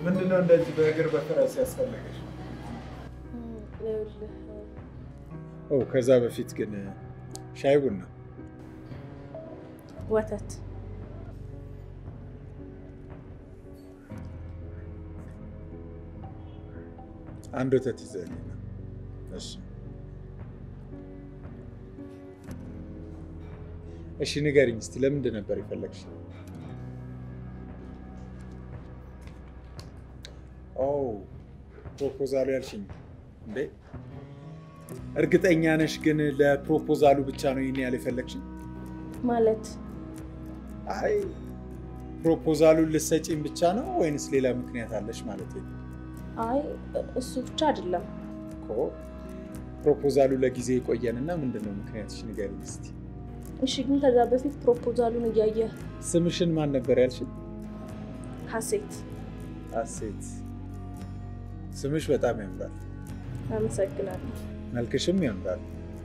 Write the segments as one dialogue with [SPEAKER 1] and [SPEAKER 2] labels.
[SPEAKER 1] ምንድነው እንደዚህ በእግር በፈረስ ያስፈለገሽ?
[SPEAKER 2] ይኸውልህ
[SPEAKER 1] ኦ ከዛ በፊት ግን ሻይ ቡና
[SPEAKER 2] ወተት
[SPEAKER 1] አንድ ወተት ይዘህልኝ ነው። እሺ እሺ፣ ንገሪኝ እስቲ ለምንድን ነበር የፈለግሽ? ኦ ፕሮፖዛሉ ያልሽኝ እንዴ? እርግጠኛ ነሽ ግን ለፕሮፖዛሉ ብቻ ነው ይህን ያህል የፈለግሽኝ?
[SPEAKER 2] ማለት
[SPEAKER 1] አይ ፕሮፖዛሉን ልትሰጪኝ ብቻ ነው ወይንስ ሌላ ምክንያት አለሽ ማለት ነው?
[SPEAKER 2] አይ እሱ ብቻ አይደለም።
[SPEAKER 1] እኮ ፕሮፖዛሉ ለጊዜ የቆየንና ምንድን ነው ምክንያትሽ ንገሪኝ እስቲ።
[SPEAKER 2] እሺ ግን ከዛ በፊት ፕሮፖዛሉን እያየህ
[SPEAKER 1] ስምሽን ማን ነበር ያልሽኝ?
[SPEAKER 2] ሀሴት
[SPEAKER 1] ሀሴት። ስምሽ በጣም ያምራል፣
[SPEAKER 2] አመሰግናለሁ።
[SPEAKER 1] መልክሽም ያምራል።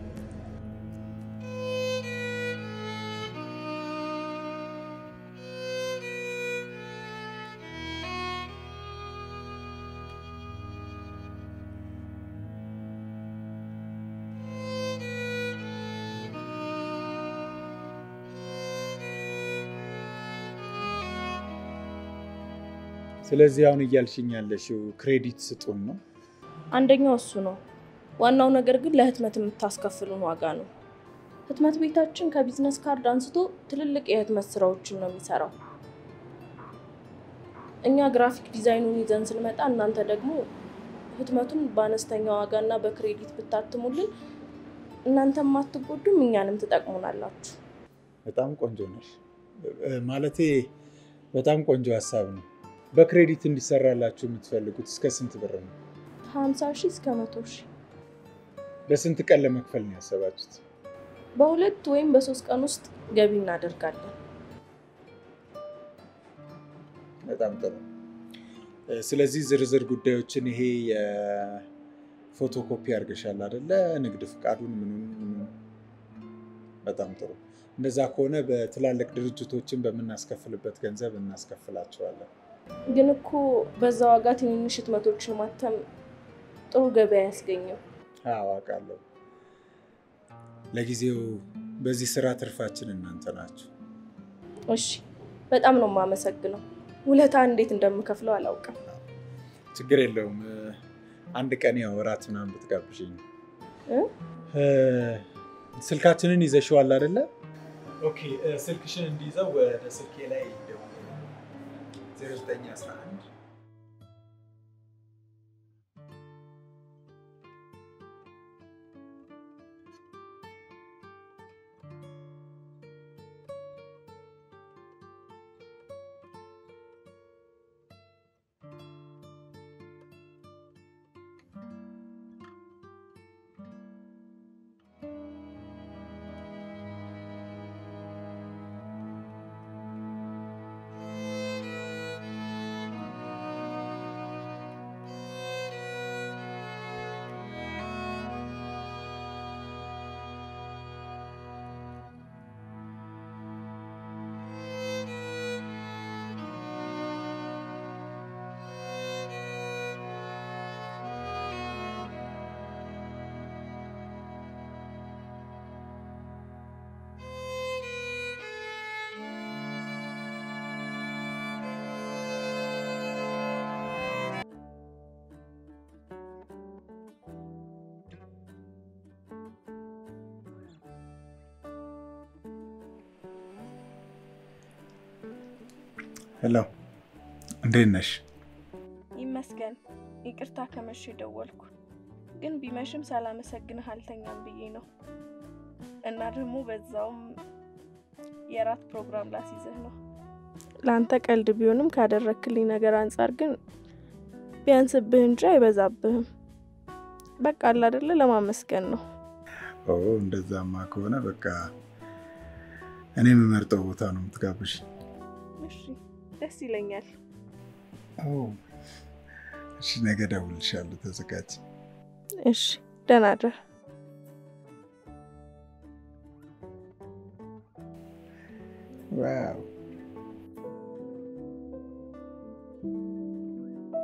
[SPEAKER 1] ስለዚህ አሁን እያልሽኝ ያለሽው ክሬዲት ስጡን ነው?
[SPEAKER 2] አንደኛው እሱ ነው። ዋናው ነገር ግን ለህትመት የምታስከፍሉን ዋጋ ነው። ህትመት ቤታችን ከቢዝነስ ካርድ አንስቶ ትልልቅ የህትመት ስራዎችን ነው የሚሰራው። እኛ ግራፊክ ዲዛይኑን ይዘን ስንመጣ እናንተ ደግሞ ህትመቱን በአነስተኛ ዋጋና በክሬዲት ብታትሙልን እናንተም አትጎዱም፣ እኛንም ትጠቅሙናላችሁ።
[SPEAKER 1] በጣም ቆንጆ ነሽ። ማለቴ በጣም ቆንጆ ሀሳብ ነው። በክሬዲት እንዲሰራላችሁ የምትፈልጉት እስከ ስንት ብር ነው?
[SPEAKER 2] ከሀምሳ ሺህ እስከ መቶ ሺህ
[SPEAKER 1] ለስንት ቀን ለመክፈል ነው ያሰባችሁት?
[SPEAKER 2] በሁለት ወይም በሶስት ቀን ውስጥ ገቢ እናደርጋለን።
[SPEAKER 1] በጣም ጥሩ። ስለዚህ ዝርዝር ጉዳዮችን ይሄ የፎቶኮፒ አድርገሻል አይደለ? ንግድ ፍቃዱን ምኑን ምኑን። በጣም ጥሩ። እንደዛ ከሆነ በትላልቅ ድርጅቶችን በምናስከፍልበት ገንዘብ እናስከፍላቸዋለን።
[SPEAKER 2] ግን እኮ በዛ ዋጋ ትንንሽ ህትመቶችን ማተም ጥሩ ገቢ አያስገኝም።
[SPEAKER 1] አዎ አውቃለሁ። ለጊዜው በዚህ ስራ ትርፋችን እናንተ ናችሁ።
[SPEAKER 2] እሺ፣ በጣም ነው የማመሰግነው። ውለታ እንዴት እንደምከፍለው አላውቅም።
[SPEAKER 1] ችግር የለውም። አንድ ቀን ያው እራት ምናምን ብትጋብዥኝ።
[SPEAKER 2] እ?
[SPEAKER 1] ስልካችንን ይዘሽዋል አይደለ? ኦኬ፣ ስልክሽን እንዲይዘው ወደ ስልኬ ላይ ደውል። 0911 ሄሎ፣ እንዴት ነሽ?
[SPEAKER 2] ይመስገን። ይቅርታ ከመሸ ደወልኩ፣ ግን ቢመሽም ሳላመሰግንህ አልተኛም ብዬ ነው። እና ደግሞ በዛውም የራት ፕሮግራም ላስይዝህ ነው። ለአንተ ቀልድ ቢሆንም ካደረክልኝ ነገር አንጻር ግን ቢያንስብህ እንጂ አይበዛብህም። በቃ አለ አይደለ ለማመስገን ነው።
[SPEAKER 1] ኦ እንደዛማ ከሆነ በቃ እኔ የምመርጠው ቦታ ነው የምትጋብሽ።
[SPEAKER 2] እሺ፣ ደስ ይለኛል።
[SPEAKER 1] እሺ፣ ነገ እደውልልሻለሁ። ተዘጋጅ።
[SPEAKER 2] እሺ፣ ደህና እደር።
[SPEAKER 1] ዋው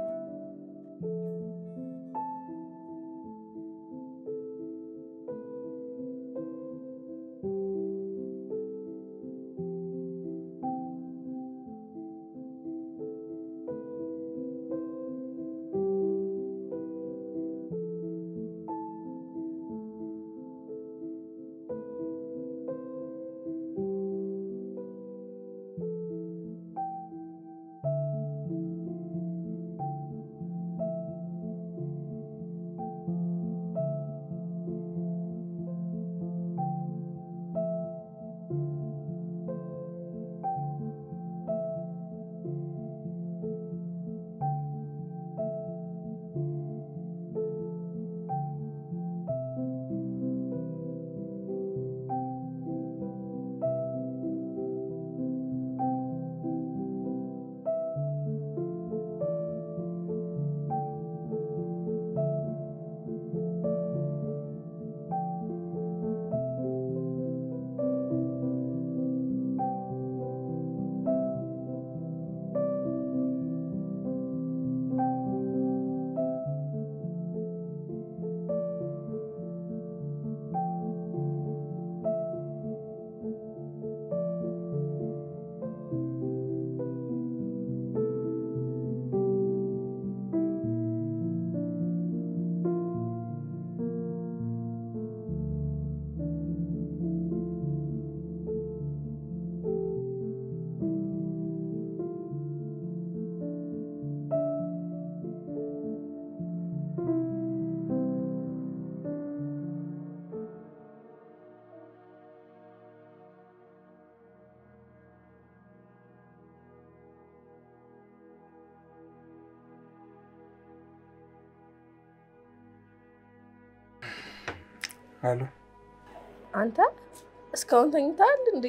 [SPEAKER 1] አሎ
[SPEAKER 2] አንተ እስካሁን ተኝተሃል እንዴ?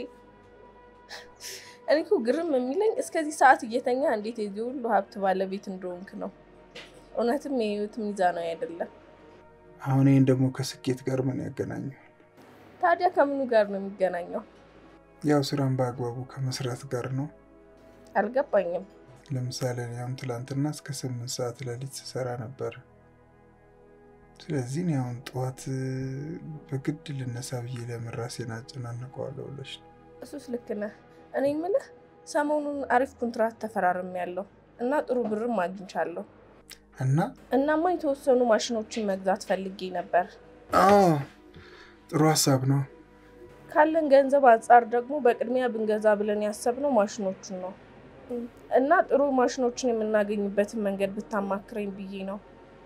[SPEAKER 2] እኔ እኮ ግርም የሚለኝ እስከዚህ ሰዓት እየተኛ እንዴት የዚህ ሁሉ ሀብት ባለቤት እንደሆንክ ነው። እውነትም የህይወት ሚዛናዊ አይደለም።
[SPEAKER 1] አሁን ይህን ደግሞ ከስኬት ጋር ምን ያገናኘው?
[SPEAKER 2] ታዲያ ከምኑ ጋር ነው የሚገናኘው?
[SPEAKER 1] ያው ስራን በአግባቡ ከመስራት ጋር ነው።
[SPEAKER 2] አልገባኝም።
[SPEAKER 1] ለምሳሌ እኔ አሁን ትላንትና እስከ ስምንት ሰዓት ሌሊት ስሰራ ነበር። ስለዚህ እኔ አሁን ጠዋት በግድ ልነሳ ብዬ ለምን ራሴን አጨናንቀዋለሁ ብለሽ ነው?
[SPEAKER 2] እሱስ ልክ ነህ። እኔ የምልህ ሰሞኑን አሪፍ ኮንትራት ተፈራርም ያለው እና ጥሩ ብርም አግኝቻለሁ።
[SPEAKER 1] እና
[SPEAKER 2] እናማ የተወሰኑ ማሽኖችን መግዛት ፈልጌ ነበር።
[SPEAKER 1] አዎ ጥሩ ሀሳብ ነው።
[SPEAKER 2] ካለን ገንዘብ አንጻር ደግሞ በቅድሚያ ብንገዛ ብለን ያሰብነው ማሽኖቹን ነው እና ጥሩ ማሽኖችን የምናገኝበትን መንገድ ብታማክረኝ ብዬ ነው።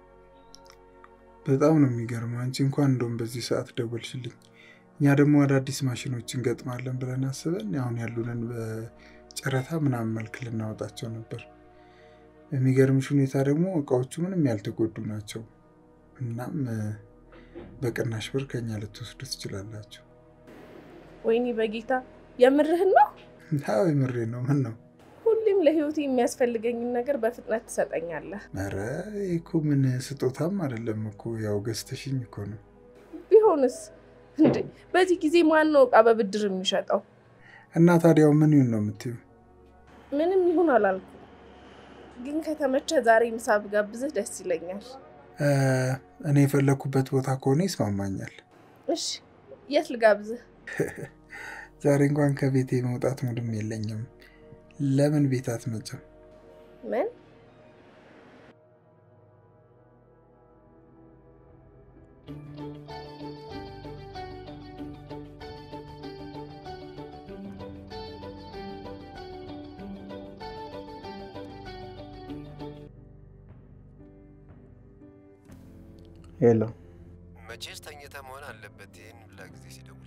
[SPEAKER 1] በጣም ነው የሚገርመው። አንቺ እንኳን እንደውም በዚህ ሰዓት ደወልሽልኝ። እኛ ደግሞ አዳዲስ ማሽኖች እንገጥማለን ብለን አስበን አሁን ያሉንን በጨረታ ምናምን መልክ ልናወጣቸው ነበር። በሚገርምሽ ሁኔታ ደግሞ እቃዎቹ ምንም ያልተጎዱ ናቸው። እናም በቅናሽ ብር ከኛ ልትወስዱ ትችላላችሁ።
[SPEAKER 2] ወይኔ በጌታ የምርህን ነው?
[SPEAKER 1] አዎ የምሬ ነው። ምን ነው?
[SPEAKER 2] ሁሌም ለህይወቴ የሚያስፈልገኝን ነገር በፍጥነት ትሰጠኛለህ።
[SPEAKER 1] ኧረ ይህ እኮ ምን ስጦታም አይደለም እኮ ያው ገዝተሽኝ እኮ ነው።
[SPEAKER 2] ቢሆንስ እንዴ በዚህ ጊዜ ማን ነው እቃ በብድር የሚሸጠው?
[SPEAKER 1] እና ታዲያው ምን ይሁን ነው የምትይው?
[SPEAKER 2] ምንም ይሁን አላልኩም፣ ግን ከተመቸ ዛሬ ምሳ ብጋብዝህ ደስ ይለኛል።
[SPEAKER 1] እኔ የፈለግኩበት ቦታ ከሆነ ይስማማኛል።
[SPEAKER 2] እሺ የት ልጋብዝህ?
[SPEAKER 1] ዛሬ እንኳን ከቤቴ መውጣት ሙድም የለኝም። ለምን ቤት አትመጭም?
[SPEAKER 2] ምን
[SPEAKER 1] ሄሎ
[SPEAKER 3] መቼስ ተኝተ መሆን አለበት። ይህን ሁላ ጊዜ ሲደውል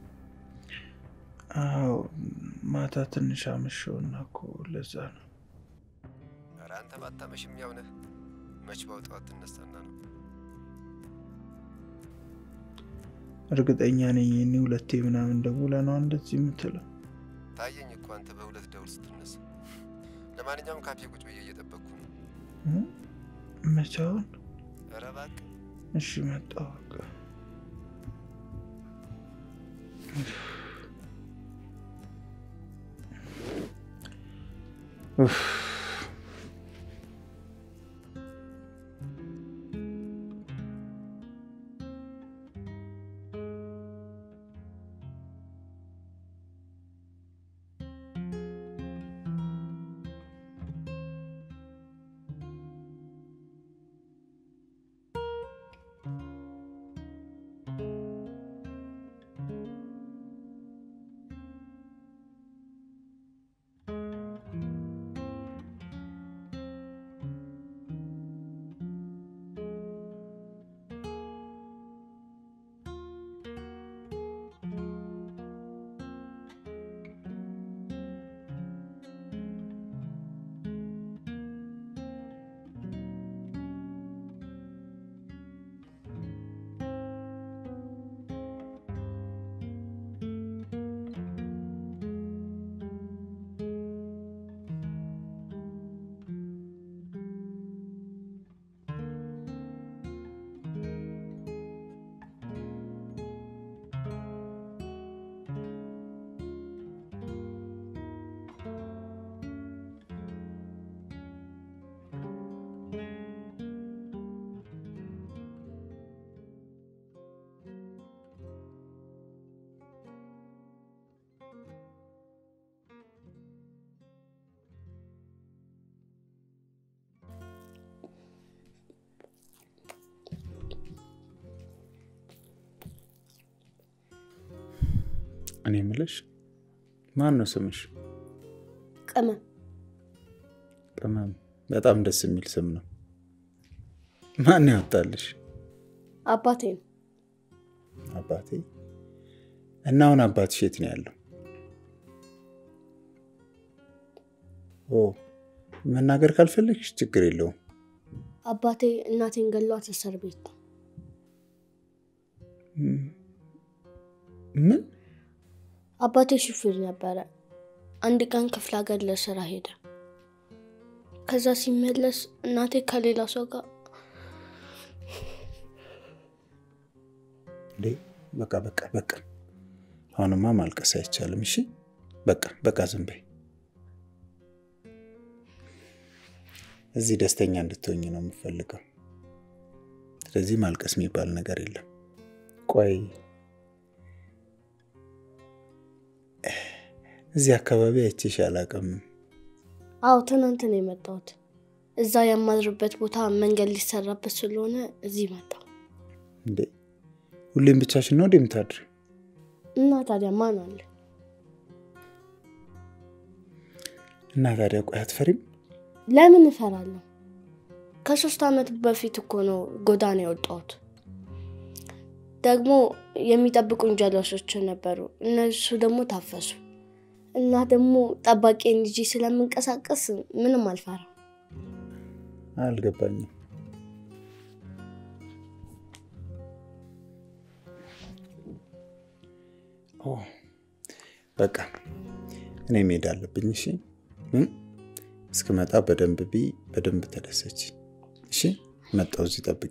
[SPEAKER 1] አዎ ማታ ትንሽ አመሸውና እኮ ለዛ ነው።
[SPEAKER 3] ኧረ አንተ ባታመሽም ያው ነህ። መች በውጠዋት ትነሳና ነው።
[SPEAKER 1] እርግጠኛ ነኝ እኔ ሁለቴ ምናምን ደውለ ነው እንደዚህ የምትለው።
[SPEAKER 3] ታየኝ እኮ አንተ በሁለት ደውል ስትነሳ። ለማንኛውም ካፌ ቁጭ ብዬ እየጠበቅኩ ነው።
[SPEAKER 1] መቻውን
[SPEAKER 3] ኧረ እባክህ
[SPEAKER 1] እሺ መጣሁ በቃ። ኡፍ እኔ የምልሽ ማን ነው ስምሽ?
[SPEAKER 4] ቅመም
[SPEAKER 1] ቅመም። በጣም ደስ የሚል ስም ነው። ማን ያወጣልሽ?
[SPEAKER 4] አባቴ ነው።
[SPEAKER 1] አባቴ። እና አሁን አባትሽ የት ነው ያለው? ኦ መናገር ካልፈለግሽ ችግር የለውም።
[SPEAKER 4] አባቴ እናቴን ገሏት እስር ቤት ነው።
[SPEAKER 1] ምን
[SPEAKER 4] አባቴ ሹፌር ነበረ። አንድ ቀን ክፍለ ሀገር ለስራ ሄደ። ከዛ ሲመለስ እናቴ ከሌላ ሰው ጋር
[SPEAKER 1] እንዴ በቃ በቃ በቃ አሁንማ ማልቀስ አይቻልም። እሺ በቃ በቃ ዝም በይ። እዚህ ደስተኛ እንድትሆኝ ነው የምፈልገው። ስለዚህ ማልቀስ የሚባል ነገር የለም። ቆይ እዚህ አካባቢ አይቼሽ አላውቅም።
[SPEAKER 4] አዎ ትናንት ነው የመጣሁት። እዛ የማድርበት ቦታ መንገድ ሊሰራበት ስለሆነ እዚህ መጣሁ።
[SPEAKER 1] እንዴ ሁሌም ብቻሽን ነው እንዴ የምታድሪ?
[SPEAKER 4] እና ታዲያ ማን አለ?
[SPEAKER 1] እና ታዲያ ቆይ አትፈሪም?
[SPEAKER 4] ለምን እፈራለሁ? ከሶስት ዓመት በፊት እኮ ነው ጎዳና የወጣሁት። ደግሞ የሚጠብቁኝ ጀለሶች ነበሩ። እነሱ ደግሞ ታፈሱ እና ደግሞ ጠባቂን ይዤ ስለምንቀሳቀስ ምንም አልፈራም።
[SPEAKER 1] አልገባኝም። ኦ በቃ እኔ መሄድ አለብኝ። እሺ እ? እስክመጣ በደንብ ቢ በደንብ ተደሰች። እሺ መጣሁ። እዚህ ጠብቂ።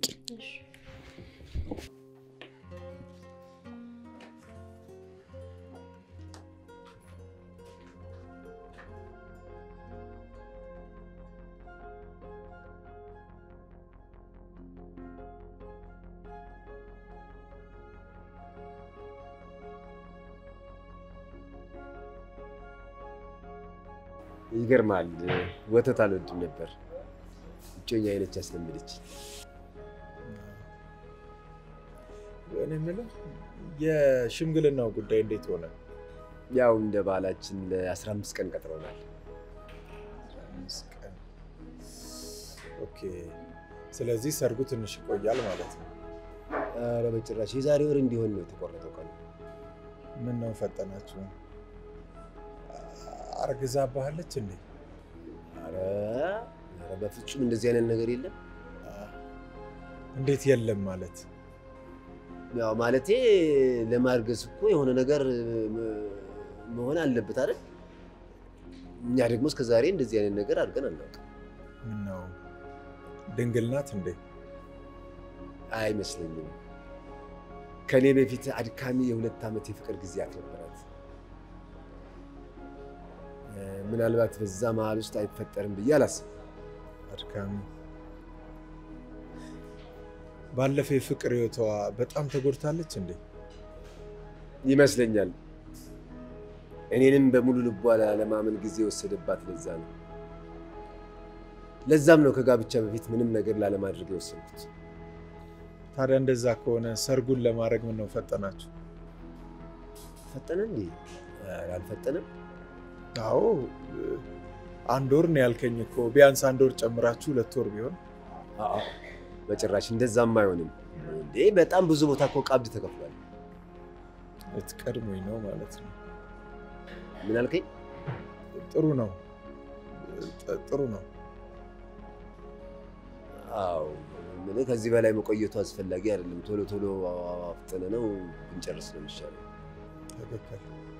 [SPEAKER 3] ይገርማል። ወተት አልወድም ነበር። እጮኛ አይነች ያስለመደች።
[SPEAKER 5] እኔ የምልህ የሽምግልናው ጉዳይ እንዴት ሆነ?
[SPEAKER 3] ያው እንደ ባህላችን ለ15 ቀን ቀጥረውናል።
[SPEAKER 5] አምስት ቀን። ኦኬ። ስለዚህ ሰርጉ ትንሽ ይቆያል ማለት ነው።
[SPEAKER 3] ኧረ በጭራሽ የዛሬ ወር እንዲሆን ነው የተቆረጠው ቀኑ።
[SPEAKER 5] ምን ነው ፈጠናችሁ? አርግዛ ባለች እንዴ?
[SPEAKER 3] ኧረ ኧረ በፍጹም እንደዚህ አይነት ነገር የለም።
[SPEAKER 5] እንዴት የለም ማለት?
[SPEAKER 3] ያው ማለቴ ለማርገዝ እኮ የሆነ ነገር መሆን አለበት አይደል? እኛ ደግሞ እስከዛሬ እንደዚህ አይነት ነገር አድርገን አናውቅም።
[SPEAKER 5] ምን ነው ድንግል ናት እንዴ?
[SPEAKER 3] አይመስለኝም። ከኔ በፊት አድካሚ የሁለት ዓመት የፍቅር ጊዜያት ነበራት። ምናልባት በዛ መሀል ውስጥ አይፈጠርም ብዬ አላስብም።
[SPEAKER 5] አድካሚ ባለፈ የፍቅር ህይወቷ በጣም ተጎድታለች እንዴ?
[SPEAKER 3] ይመስለኛል። እኔንም በሙሉ ልቧ ለማመን ጊዜ የወሰደባት ለዛ ነው። ለዛም ነው ከጋብቻ በፊት ምንም ነገር ላለማድረግ የወሰንኩት።
[SPEAKER 5] ታዲያ እንደዛ ከሆነ ሰርጉን ለማድረግ ምን ነው ፈጠናችሁ?
[SPEAKER 3] ፈጠነ እንዴ? ኧረ አልፈጠነም።
[SPEAKER 5] አዎ አንድ ወር ነው ያልከኝ እኮ። ቢያንስ አንድ ወር ጨምራችሁ ሁለት ወር ቢሆን
[SPEAKER 3] አዎ፣ በጭራሽ እንደዛም አይሆንም እንዴ። በጣም ብዙ ቦታ እኮ ቀብድ ተከፍሏል።
[SPEAKER 5] ልትቀድሙኝ ነው ማለት ነው።
[SPEAKER 3] ምን አልከኝ?
[SPEAKER 5] ጥሩ ነው ጥ- ጥሩ ነው።
[SPEAKER 3] አዎ ምን ከዚህ በላይ መቆየቱ አስፈላጊ አይደለም። ቶሎ ቶሎ አፍጥነ ነው ብንጨርስ ነው የሚሻለው።
[SPEAKER 5] ትክክል።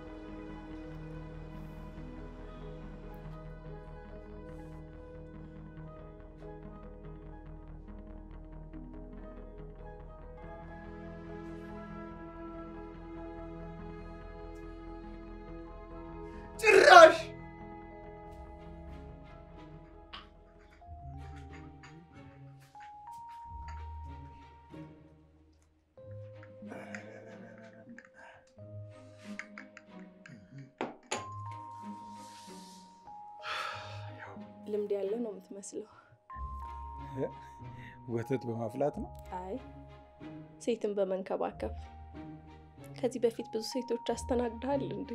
[SPEAKER 1] ጭራሽ
[SPEAKER 2] ልምድ ያለ ነው የምትመስለው።
[SPEAKER 5] ወተት በማፍላት ነው።
[SPEAKER 2] አይ ሴትን በመንከባከብ ከዚህ በፊት ብዙ ሴቶች አስተናግደሃል እንዴ?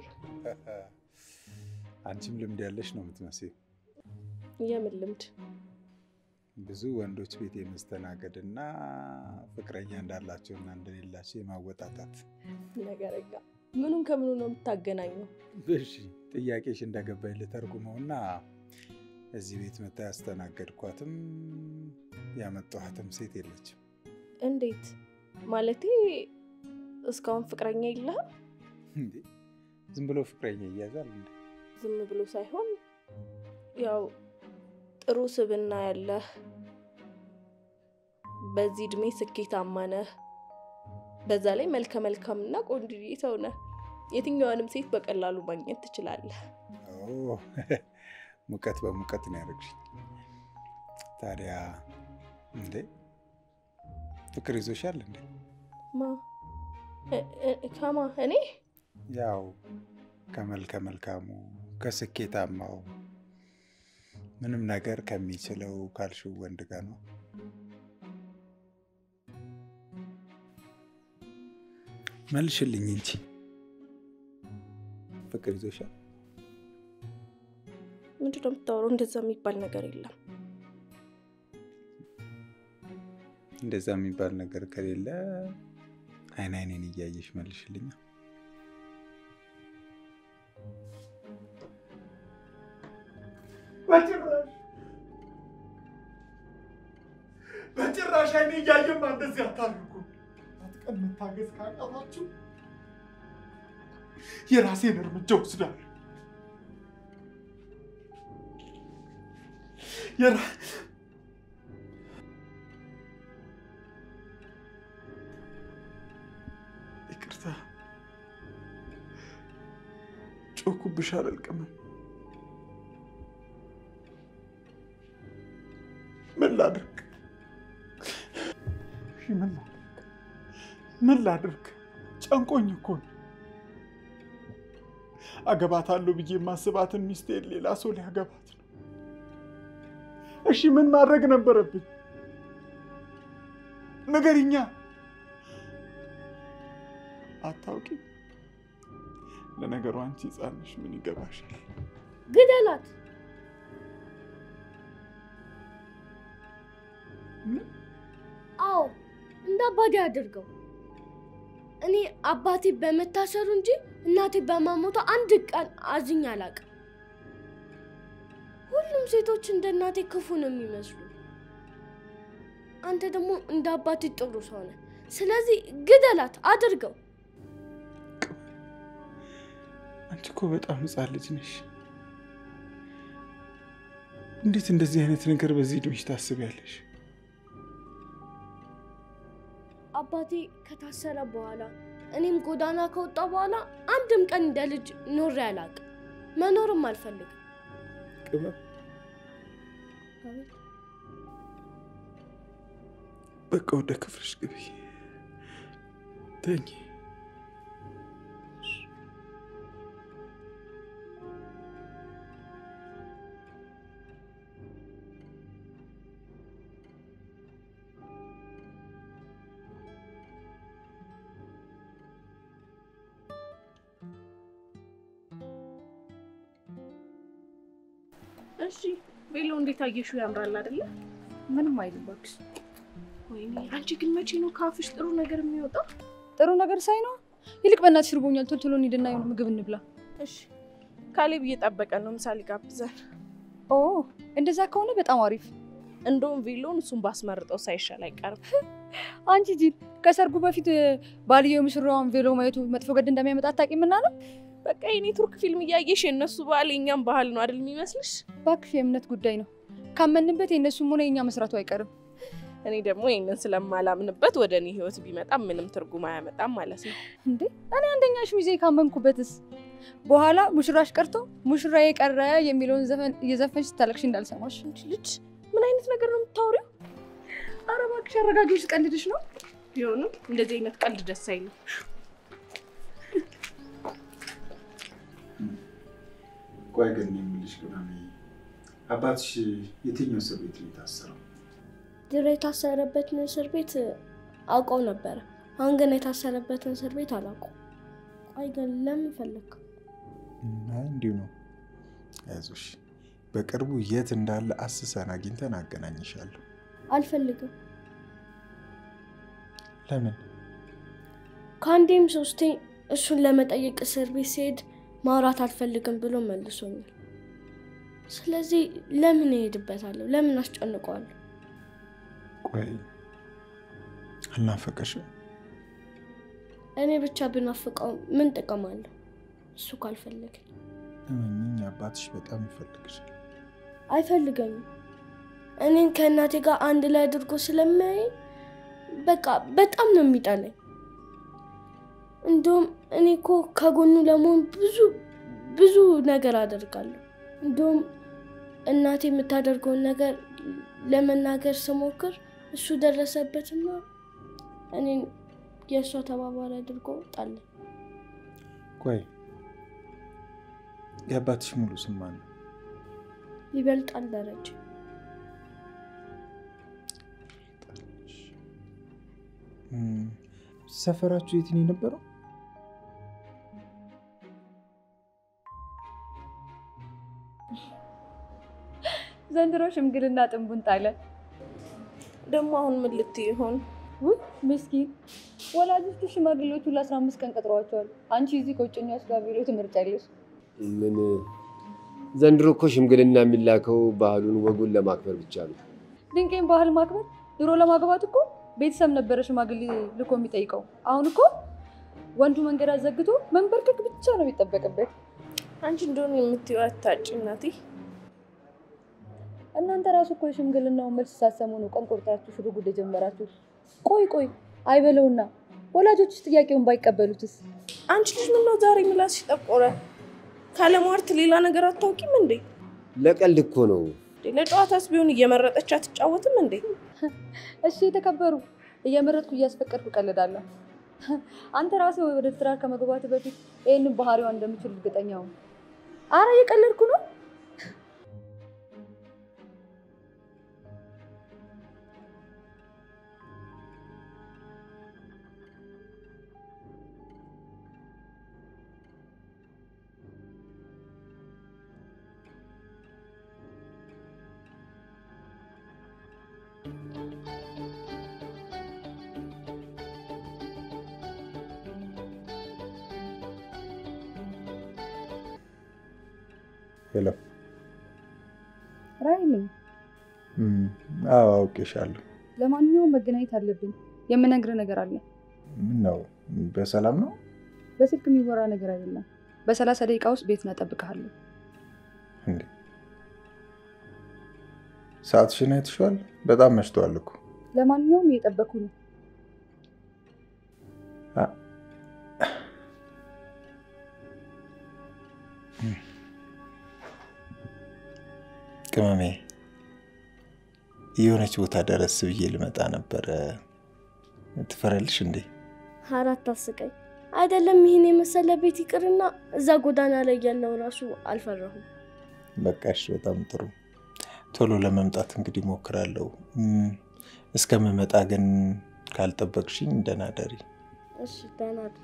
[SPEAKER 5] አንቺም ልምድ ያለሽ ነው የምትመስል።
[SPEAKER 2] የምን ልምድ?
[SPEAKER 5] ብዙ ወንዶች ቤት የመስተናገድ እና ፍቅረኛ እንዳላቸውና እንደሌላቸው የማወጣጣት።
[SPEAKER 2] ነገረኛ ምኑን ከምኑ ነው የምታገናኘው?
[SPEAKER 5] እሺ ጥያቄሽ እንደገባኝ ልተርጉመውና እዚህ ቤት መታ ያስተናገድኳትም ያመጣኋትም ሴት የለችም።
[SPEAKER 2] እንዴት ማለቴ? እስካሁን ፍቅረኛ የለህም?
[SPEAKER 1] እንዴ ዝም ብሎ ፍቅረኛ ይያዛል እንዴ?
[SPEAKER 2] ዝም ብሎ ሳይሆን ያው ጥሩ ስብዕና ያለህ በዚህ እድሜ ስኬታማ ነህ። በዛ ላይ መልከ መልካምና ቆንጆዬ ሰው ነህ። የትኛዋንም ሴት በቀላሉ ማግኘት ትችላለህ።
[SPEAKER 1] ኦ፣ ሙቀት በሙቀት ነው ያደረግሽኝ። ታዲያ እንዴ ፍቅር ይዞሻል እንዴ?
[SPEAKER 2] ማ እ- እ- ከማ እኔ
[SPEAKER 1] ያው ከመልከ መልካሙ ከስኬታማው ምንም ነገር ከሚችለው ካልሽው ወንድ ጋር ነው። መልሽልኝ እንጂ ፍቅር ይዞሻል?
[SPEAKER 2] ምንድን ነው የምታወራው? እንደዛ የሚባል ነገር የለም።
[SPEAKER 1] እንደዛ የሚባል ነገር ከሌለ አይን አይኔን እያየሽ መልሽልኛ።
[SPEAKER 5] በጭራሽ በጭራሽ አይኔ እያየማ እንደዚህ አታድርጉ። አትቀን መታገዝ ካቃታችሁ የራሴን እርምጃ ወስዳለሁ። የራ- ይቅርታ ጮኩብሽ አላልቅም። ምን ላድርግ? እሺ ምን ላድርግ? ምን ላድርግ? ጨንቆኝ እኮ ነው። አገባታለሁ ብዬ የማስባትን ሚስቴን ሌላ ሰው ሊያገባት ነው። እሺ ምን ማድረግ ነበረብኝ? ንገሪኛ። አታውቂም? ለነገሩ አንቺ ሕፃን ነሽ፣ ምን ይገባሻል?
[SPEAKER 4] ግደላት።
[SPEAKER 5] ምን?
[SPEAKER 4] አዎ እንደ አባቴ አድርገው። እኔ አባቴ በመታሰሩ እንጂ እናቴ በመሞቷ አንድ ቀን አዝኜ አላውቅም። ሁሉም ሴቶች እንደ እናቴ ክፉ ነው የሚመስሉ። አንተ ደግሞ እንደ አባቴ ጥሩ ሰው ነህ። ስለዚህ ግደላት፣ አድርገው።
[SPEAKER 1] አንቺ እኮ በጣም ሕፃን ልጅ ነሽ። እንዴት እንደዚህ አይነት ነገር በዚህ ዕድሜሽ ታስቢያለሽ?
[SPEAKER 4] አባቴ ከታሰረ በኋላ እኔም ጎዳና ከወጣ በኋላ አንድም ቀን እንደ ልጅ ኖሬ አላውቅም። መኖርም አልፈልግም።
[SPEAKER 1] ቅመም
[SPEAKER 4] አቤት።
[SPEAKER 1] በቃ ወደ ክፍልሽ ግቢ፣ ተኝ።
[SPEAKER 2] እሺ ቬሎ እንዴት አየሽው? ያምራል አይደለ?
[SPEAKER 6] ምንም አይልም እባክሽ።
[SPEAKER 2] ወይኔ አንቺ ግን መቼ ነው ካፍሽ ጥሩ ነገር የሚወጣው?
[SPEAKER 6] ጥሩ ነገር ሳይ ነው። ይልቅ በእናትሽ እርቦኛል። ቶሎ ቶሎ እንሂድና የሆነ ምግብ እንብላ።
[SPEAKER 2] እሺ ካሌብ እየጠበቀ ነው፣ ምሳሌ ጋብዘን።
[SPEAKER 6] ኦ እንደዛ ከሆነ በጣም አሪፍ።
[SPEAKER 2] እንደውም ቬሎን እሱን ባስመርጠው ሳይሻል አይቀርም።
[SPEAKER 6] አንቺ ጂል ከሰርጉ በፊት ባልየው ሙሽራዋን ቬሎ ማየቱ መጥፎ ገድ እንደሚያመጣ አታውቂምና ነው።
[SPEAKER 2] በቃ የኔ ቱርክ ፊልም እያየሽ የእነሱ ባህል የእኛም ባህል ነው አይደል የሚመስልሽ?
[SPEAKER 6] እባክሽ የእምነት ጉዳይ ነው። ካመንበት የእነሱም ሆነ የእኛ መስራቱ አይቀርም።
[SPEAKER 2] እኔ ደግሞ ይህንን ስለማላምንበት ወደ እኔ ህይወት ቢመጣም ምንም ትርጉም አያመጣም ማለት ነው።
[SPEAKER 6] እንዴ እኔ አንደኛሽ ሚዜ ካመንኩበትስ በኋላ ሙሽራሽ ቀርቶ ሙሽራ የቀረ የሚለውን ዘፈን እየዘፈንሽ ስታለቅሽ እንዳልሰማሽ።
[SPEAKER 2] አንቺ ልጅ ምን አይነት ነገር ነው የምታወሪው?
[SPEAKER 6] ኧረ እባክሽ አረጋጊዎች፣ ቀልድሽ ነው።
[SPEAKER 2] ቢሆንም እንደዚህ አይነት ቀልድ ደስ አይልም።
[SPEAKER 1] ቆይ ግን የምልሽ ቅመሜ፣ አባትሽ የትኛው እስር ቤት ነው የታሰረው?
[SPEAKER 4] ድሮ የታሰረበትን እስር ቤት አውቀው ነበረ። አሁን ግን የታሰረበትን እስር ቤት አላውቀው። ቆይ ግን ለምን ፈለግ?
[SPEAKER 1] አይ እንዲሁ ነው። አይዞሽ፣ በቅርቡ የት እንዳለ አስሰን አግኝተን አገናኝሻለሁ።
[SPEAKER 4] አልፈልግም።
[SPEAKER 1] ለምን?
[SPEAKER 4] ከአንዴም ሶስቴ እሱን ለመጠየቅ እስር ቤት ሲሄድ ማውራት አልፈልግም ብሎ መልሶኛል። ስለዚህ ለምን እሄድበታለሁ? ለምን አስጨንቀዋለሁ?
[SPEAKER 1] ቆይ አልናፈቀሽም?
[SPEAKER 4] እኔ ብቻ ብናፍቀው ምን ጥቅም አለው? እሱ ካልፈለገ
[SPEAKER 1] እመኚኝ፣ አባትሽ በጣም ይፈልግሻል።
[SPEAKER 4] አይፈልገኝም። እኔን ከእናቴ ጋር አንድ ላይ አድርጎ ስለሚያይ በቃ በጣም ነው የሚጠላኝ። እንዲሁም እኔ እኮ ከጎኑ ለመሆን ብዙ ብዙ ነገር አደርጋለሁ። እንዲሁም እናቴ የምታደርገውን ነገር ለመናገር ስሞክር እሱ ደረሰበትና እኔን የእሷ ተባባሪ አድርጎ ጣለኝ።
[SPEAKER 1] ቆይ የአባትሽ ሙሉ ስም ማን ነው?
[SPEAKER 4] ይበልጣል ደረጀ።
[SPEAKER 1] እም፣ ሰፈራችሁ የት ነው የነበረው?
[SPEAKER 6] ዘንድሮ ሽምግልና ጥንቡን ጣለ።
[SPEAKER 2] ደግሞ አሁን ምን ልትይ ይሆን?
[SPEAKER 6] ውይ ምስኪን ወላጆቹ ሽማግሌዎቹ ለአስራ አምስት ቀን ቀጥረዋቸዋል። አንቺ እዚህ ከውጭኛዎች ጋር ቢሎ ትምህርት ያለሽ
[SPEAKER 3] ምን ዘንድሮ እኮ ሽምግልና የሚላከው ባህሉን ወጉን ለማክበር ብቻ ነው።
[SPEAKER 6] ድንቄን ባህል ማክበር ድሮ ለማግባት እኮ ቤተሰብ ነበረ ሽማግሌ ልኮ የሚጠይቀው። አሁን እኮ ወንዱ መንገድ አዘግቶ መንበርከክ ብቻ ነው የሚጠበቅበት።
[SPEAKER 2] አንቺ እንደሆነ የምትይው አታጭ እናቴ።
[SPEAKER 6] እናንተ ራሱ እኮ የሽምግልናውን መልስ ሳሰሙ ነው ቀን ቆርጣችሁ ሽሩ ጉድ የጀመራችሁ። ቆይ ቆይ አይበለውና ወላጆችስ ጥያቄውን ባይቀበሉትስ?
[SPEAKER 2] አንቺ ልጅ ምነው ዛሬ ምላስሽ ጠቆረ? ካለሟርት ሌላ ነገር አታውቂም እንዴ?
[SPEAKER 3] ለቀልድ እኮ ነው።
[SPEAKER 2] ለጨዋታስ ቢሆን እየመረጠች አትጫወትም እንዴ?
[SPEAKER 6] እሺ የተከበሩ እየመረጥኩ እያስፈቀድኩ ቀልዳለሁ። አንተ ራስህ ወደ ትዳር ከመግባት በፊት ይህንን ባህሪዋን እንደምችል እርግጠኛ ሁን። አረ እየቀለድኩ ነው።
[SPEAKER 1] ሄሎ።
[SPEAKER 6] ራይል ነኝ።
[SPEAKER 1] እም፣ አዎ አውቄሻለሁ።
[SPEAKER 6] ለማንኛውም መገናኘት አለብን። የምነግርህ ነገር አለ።
[SPEAKER 1] ምን ነው? በሰላም ነው?
[SPEAKER 6] በስልክ የሚወራ ነገር አይደለም። በሰላሳ ደቂቃ ውስጥ ቤት እጠብቅሃለሁ።
[SPEAKER 1] እንዴ ሰዓትሽን አይተሽዋል? በጣም መሽቷል እኮ።
[SPEAKER 6] ለማንኛውም እየጠበኩ ነው።
[SPEAKER 1] አ- ቅመሜ የሆነች ቦታ ደረስ ብዬ ልመጣ ነበረ። ትፈራለሽ እንዴ?
[SPEAKER 4] አራት አስቀኝ አይደለም። ይህን የመሰለ ቤት ይቅርና እዛ ጎዳና ላይ ያለው ራሱ አልፈራሁም።
[SPEAKER 1] በቃሽ፣ በጣም ጥሩ። ቶሎ ለመምጣት እንግዲህ ሞክራለሁ። እም፣ እስከምመጣ ግን ካልጠበቅሽኝ ደህና ደሪ።
[SPEAKER 4] እሺ ደህና እደር።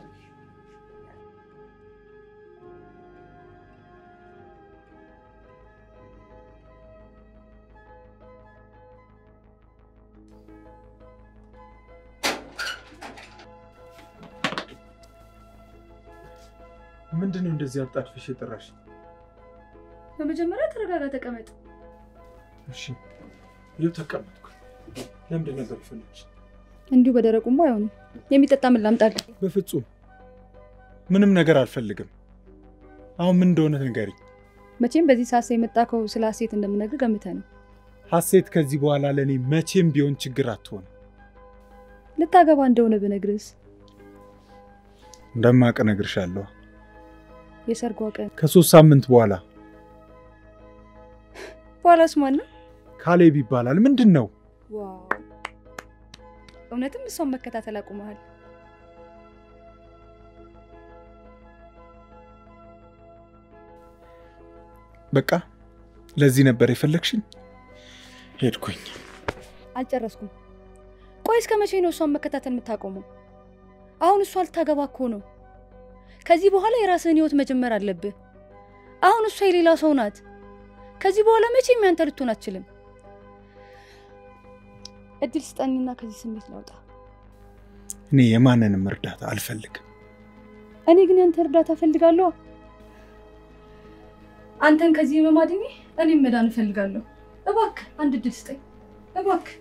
[SPEAKER 5] ምንድን ነው እንደዚህ አጣድፈሽ የጠራሽ?
[SPEAKER 6] በመጀመሪያ ተረጋጋ፣ ተቀመጥ።
[SPEAKER 5] እሺ ይኸው ተቀመጥኩ። ለምንድን ነበር የፈለግሽ?
[SPEAKER 6] እንዲሁ በደረቁማ አይሆንም። የሚጠጣ ምን ላምጣልህ?
[SPEAKER 5] በፍጹም ምንም ነገር አልፈልግም። አሁን ምን እንደሆነ ንገሪኝ።
[SPEAKER 6] መቼም በዚህ ሰዓት የመጣከው ስለ ሀሴት እንደምነግር ገምተህ ነው።
[SPEAKER 5] ሀሴት ከዚህ በኋላ ለእኔ መቼም ቢሆን ችግር አትሆንም።
[SPEAKER 6] ልታገባ እንደሆነ ብነግርህስ?
[SPEAKER 5] እንደማቅ እነግርሻለሁ።
[SPEAKER 6] የሰርጓ ቀን
[SPEAKER 5] ከሶስት ሳምንት በኋላ
[SPEAKER 6] በኋላስ ማን ነው?
[SPEAKER 5] ካሌብ ይባላል። ምንድን ነው?
[SPEAKER 6] ዋው! እውነትም እሷን መከታተል አቁመሃል።
[SPEAKER 5] በቃ ለዚህ ነበር የፈለግሽኝ? ሄድኩኝ።
[SPEAKER 6] አልጨረስኩም። ቆይ እስከ መቼ ነው እሷን መከታተል የምታቆመው? አሁን እሷ ልታገባ እኮ ነው። ከዚህ በኋላ የራስህን ህይወት መጀመር አለብህ። አሁን እሷ የሌላ ሰው ናት። ከዚህ በኋላ መቼም ያንተ ልትሆን አትችልም። እድል ስጠኝና ከዚህ ስሜት ላውጣ።
[SPEAKER 5] እኔ የማንንም እርዳታ አልፈልግም።
[SPEAKER 6] እኔ ግን ያንተ እርዳታ እፈልጋለሁ። አንተን ከዚህ በማድኜ እኔም መዳን እፈልጋለሁ። እባክህ አንድ እድል ስጠኝ እባክህ።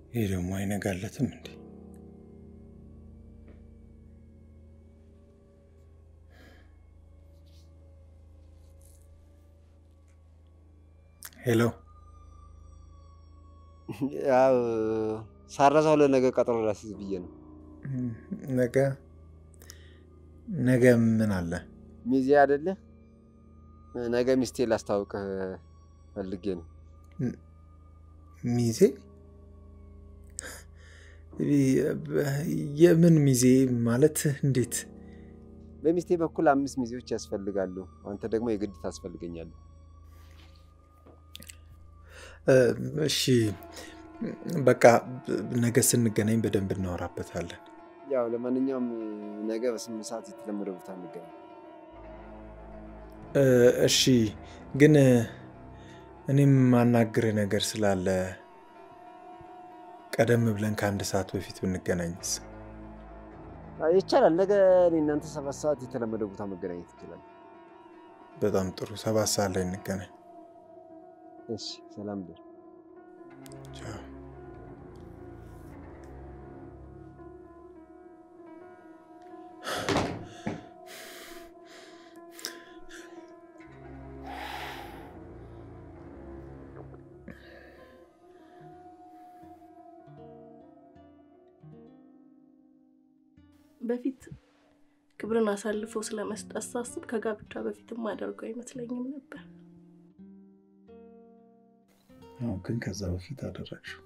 [SPEAKER 1] ይህ ደግሞ አይነጋለትም እንዴ? ሄሎ
[SPEAKER 3] ያው ሳረሳው ለነገ ቀጠሮ ላስይዝ ብዬ ነው።
[SPEAKER 1] ነገ ነገ ምን አለ?
[SPEAKER 3] ሚዜ አይደለ? ነገ ሚስቴ ላስታውቅህ ፈልጌ ነው።
[SPEAKER 1] ሚዜ? የምን ሚዜ ማለት እንዴት?
[SPEAKER 3] በሚስቴ በኩል አምስት ሚዜዎች ያስፈልጋሉ። አንተ ደግሞ የግድ ታስፈልገኛለህ።
[SPEAKER 1] እሺ በቃ ነገ ስንገናኝ በደንብ እናወራበታለን።
[SPEAKER 3] ያው ለማንኛውም ነገ በስምንት ሰዓት የተለመደ ቦታ እንገናኝ።
[SPEAKER 1] እሺ ግን እኔም ማናግርህ ነገር ስላለ ቀደም ብለን ከአንድ ሰዓት በፊት ብንገናኝስ?
[SPEAKER 3] ይቻላል። ነገ እኔ እናንተ ሰባት ሰዓት የተለመደ ቦታ መገናኘት ይችላል።
[SPEAKER 1] በጣም ጥሩ። ሰባት ሰዓት ላይ እንገናኝ።
[SPEAKER 3] እሺ፣ ሰላም ደር
[SPEAKER 1] ቻው።
[SPEAKER 2] በፊት ክብርን አሳልፎ ስለመስጠት ሳስብ ከጋብቻ በፊትም አደርገው አይመስለኝም ነበር።
[SPEAKER 1] አዎ፣ ግን ከዛ በፊት አደረግሽው።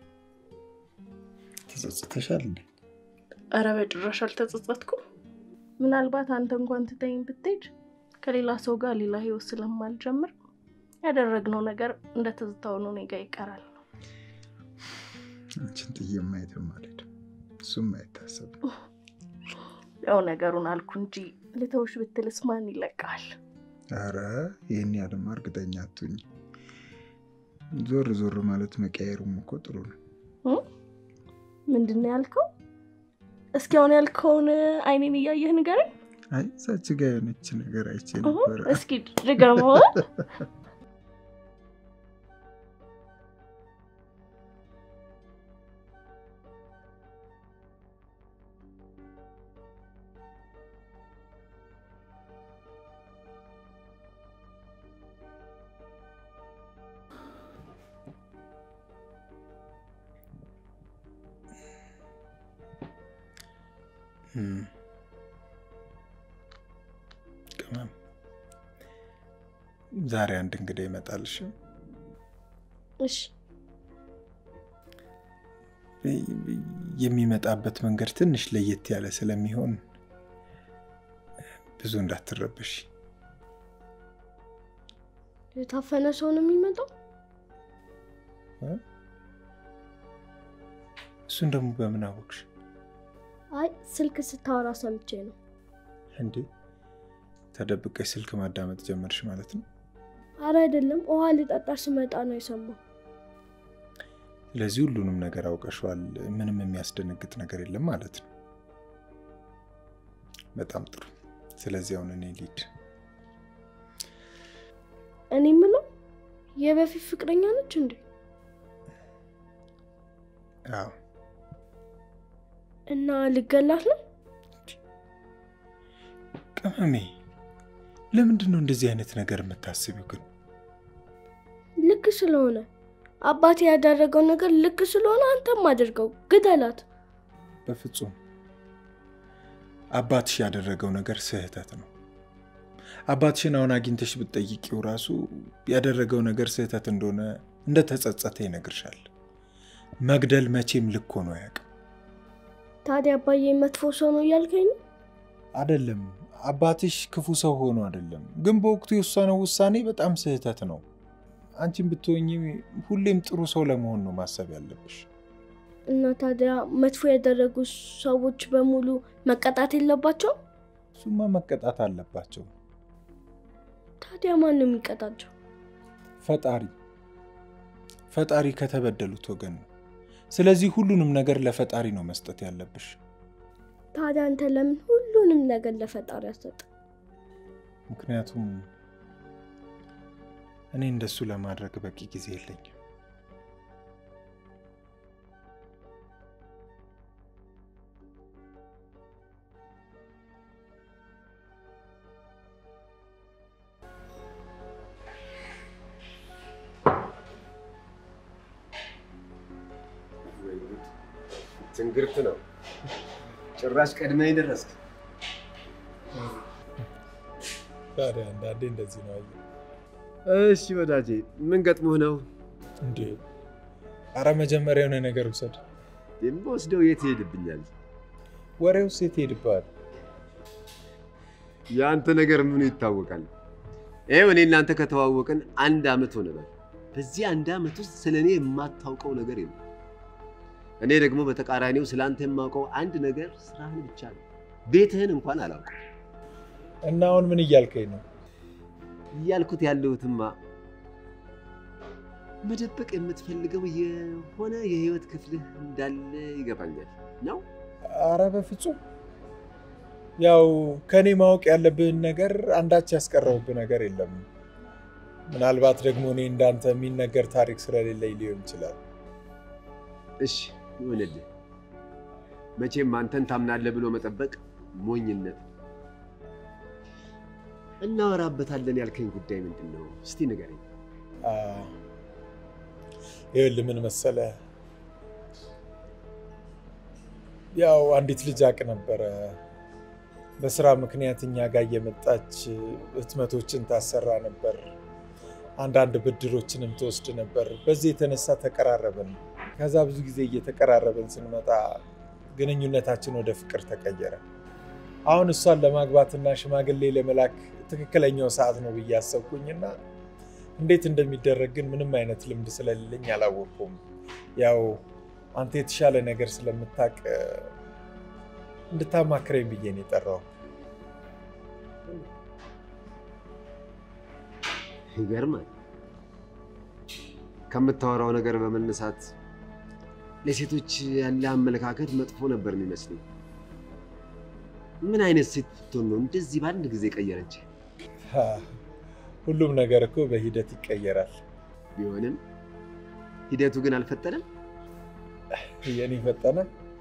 [SPEAKER 1] ተጸጽተሻል እንዴ?
[SPEAKER 2] አረ በጭራሽ አልተጸጸትኩም። ምናልባት አንተ እንኳን ትተኝ ብትሄድ ከሌላ ሰው ጋር ሌላ ህይወት ስለማልጀምር ያደረግነው ነገር እንደ ትዝታው ነው እኔ ጋ ይቀራል ነው።
[SPEAKER 1] አንቺን ጥዬ ማየትም አልሄድም። እሱም አይታሰብም።
[SPEAKER 2] ያው ነገሩን አልኩ እንጂ ልተውሽ ብትልስ ማን ይለቃል?
[SPEAKER 1] አረ ይህን ያለማ እርግጠኛ አትሁኝ። ዞር ዞር ማለት መቀየሩም እኮ ጥሩ ነው።
[SPEAKER 2] ምንድን ነው ያልከው? እስኪ አሁን ያልከውን አይኔን እያየህ ንገረኝ።
[SPEAKER 1] አይ እዛች ጋ የሆነች ነገር አይቼ ነበረ።
[SPEAKER 2] እስኪ ድገመው።
[SPEAKER 1] ቅመም ዛሬ አንድ እንግዳ ይመጣልሽ።
[SPEAKER 2] እሺ
[SPEAKER 1] የሚመጣበት መንገድ ትንሽ ለየት ያለ ስለሚሆን ብዙ እንዳትረበሽ።
[SPEAKER 4] የታፈነ ሰው ነው የሚመጣው?
[SPEAKER 1] እሱን ደግሞ በምን አወቅሽ
[SPEAKER 4] አይ ስልክ ስታወራ ሰምቼ ነው።
[SPEAKER 1] እንዴ? ተደብቀሽ ስልክ ማዳመጥ ጀመርሽ ማለት ነው?
[SPEAKER 4] አረ አይደለም፣ ውሃ ልጠጣ ስመጣ ነው የሰማው።
[SPEAKER 1] ስለዚህ ሁሉንም ነገር አውቀሸዋል። ምንም የሚያስደነግጥ ነገር የለም ማለት ነው። በጣም ጥሩ። ስለዚህ አሁን እኔ ልሂድ።
[SPEAKER 4] እኔ የምለው የበፊት ፍቅረኛ ነች እንዴ?
[SPEAKER 1] አዎ
[SPEAKER 4] እና ልገላት ነው?
[SPEAKER 1] ቅመሜ፣ ለምንድን ነው እንደዚህ አይነት ነገር የምታስቢው ግን?
[SPEAKER 4] ልክ ስለሆነ አባቴ ያደረገው ነገር ልክ ስለሆነ አንተም አድርገው፣ ግደላት።
[SPEAKER 1] በፍጹም አባትሽ ያደረገው ነገር ስህተት ነው። አባትሽን አሁን አግኝተሽ ብትጠይቂው ራሱ ያደረገው ነገር ስህተት እንደሆነ እንደተጸጸተ ይነግርሻል። መግደል መቼም ልክ ሆኖ አያውቅም።
[SPEAKER 4] ታዲያ አባዬ መጥፎ ሰው ነው እያልከኝ ነው?
[SPEAKER 1] አይደለም፣ አባትሽ ክፉ ሰው ሆኖ አይደለም፣ ግን በወቅቱ የወሰነው ውሳኔ በጣም ስህተት ነው። አንቺን ብትሆኚ ሁሌም ጥሩ ሰው ለመሆን ነው ማሰብ ያለብሽ።
[SPEAKER 4] እና ታዲያ መጥፎ ያደረጉ ሰዎች በሙሉ መቀጣት የለባቸው?
[SPEAKER 1] እሱማ መቀጣት አለባቸው።
[SPEAKER 4] ታዲያ ማን ነው የሚቀጣቸው?
[SPEAKER 1] ፈጣሪ ፈጣሪ ከተበደሉት ወገን ነው። ስለዚህ ሁሉንም ነገር ለፈጣሪ ነው መስጠት ያለብሽ።
[SPEAKER 4] ታዲያ አንተ ለምን ሁሉንም ነገር ለፈጣሪ አሰጥ?
[SPEAKER 1] ምክንያቱም እኔ እንደሱ ለማድረግ በቂ ጊዜ የለኝም።
[SPEAKER 3] ትንግርት ነው። ጭራሽ ቀድመህ ደረስክ።
[SPEAKER 5] ታዲያ አንዳንዴ እንደዚህ ነው።
[SPEAKER 3] እሺ ወዳጄ፣ ምን ገጥሞህ ነው?
[SPEAKER 5] እንዴ አረ መጀመሪያ የሆነ ነገር ውሰድ።
[SPEAKER 3] የምወስደው የት ይሄድብኛል?
[SPEAKER 5] ወሬው ሴት ይሄድብሃል።
[SPEAKER 3] የአንተ ነገር ምኑ ይታወቃል? ይኸው እኔ እናንተ ከተዋወቅን አንድ ዓመት ሆነናል። በዚህ አንድ ዓመት ውስጥ ስለ እኔ የማታውቀው ነገር የለም። እኔ ደግሞ በተቃራኒው ስለ አንተ የማውቀው አንድ ነገር ስራህን ብቻ ነው። ቤትህን እንኳን አላውቅም።
[SPEAKER 5] እና አሁን ምን እያልከኝ ነው?
[SPEAKER 3] እያልኩት ያለሁትማ መደበቅ የምትፈልገው የሆነ የህይወት ክፍልህ እንዳለ ይገባኛል ነው።
[SPEAKER 5] አረ በፍጹም ያው ከኔ ማወቅ ያለብህን ነገር አንዳች ያስቀረውብህ ነገር የለም። ምናልባት ደግሞ እኔ እንዳንተ የሚነገር ታሪክ ስለሌለኝ ሊሆን ይችላል።
[SPEAKER 3] እሺ ይሁንልህ። መቼም አንተን ታምናለህ ብሎ መጠበቅ ሞኝነት ነው። እናወራበታለን ያልከኝ ጉዳይ ምንድን ነው? እስቲ ንገረኝ።
[SPEAKER 5] አ፣ ይኸውልህ ምን መሰለህ፣ ያው አንዲት ልጅ አቅ ነበረ በስራ ምክንያት እኛ ጋር እየመጣች ህትመቶችን ታሰራ ነበር። አንዳንድ ብድሮችንም ትወስድ ነበር። በዚህ የተነሳ ተቀራረብን። ከዛ ብዙ ጊዜ እየተቀራረብን ስንመጣ ግንኙነታችን ወደ ፍቅር ተቀየረ። አሁን እሷን ለማግባትና ሽማግሌ ለመላክ ትክክለኛው ሰዓት ነው ብዬ አሰብኩኝና እንዴት እንደሚደረግ ግን ምንም አይነት ልምድ ስለሌለኝ አላወቅኩም። ያው አንተ የተሻለ ነገር ስለምታውቅ እንድታማክረኝ ብዬ ነው የጠራው።
[SPEAKER 3] ይገርማል። ከምታወራው ነገር በመነሳት ለሴቶች ያለ አመለካከት መጥፎ ነበር የሚመስለኝ። ምን አይነት ሴት ብትሆን ነው እንደዚህ በአንድ ጊዜ ቀየረች?
[SPEAKER 5] ሀ፣ ሁሉም ነገር እኮ በሂደት ይቀየራል።
[SPEAKER 3] ቢሆንም ሂደቱ ግን አልፈጠነም።
[SPEAKER 5] የኔ ፈጠነ።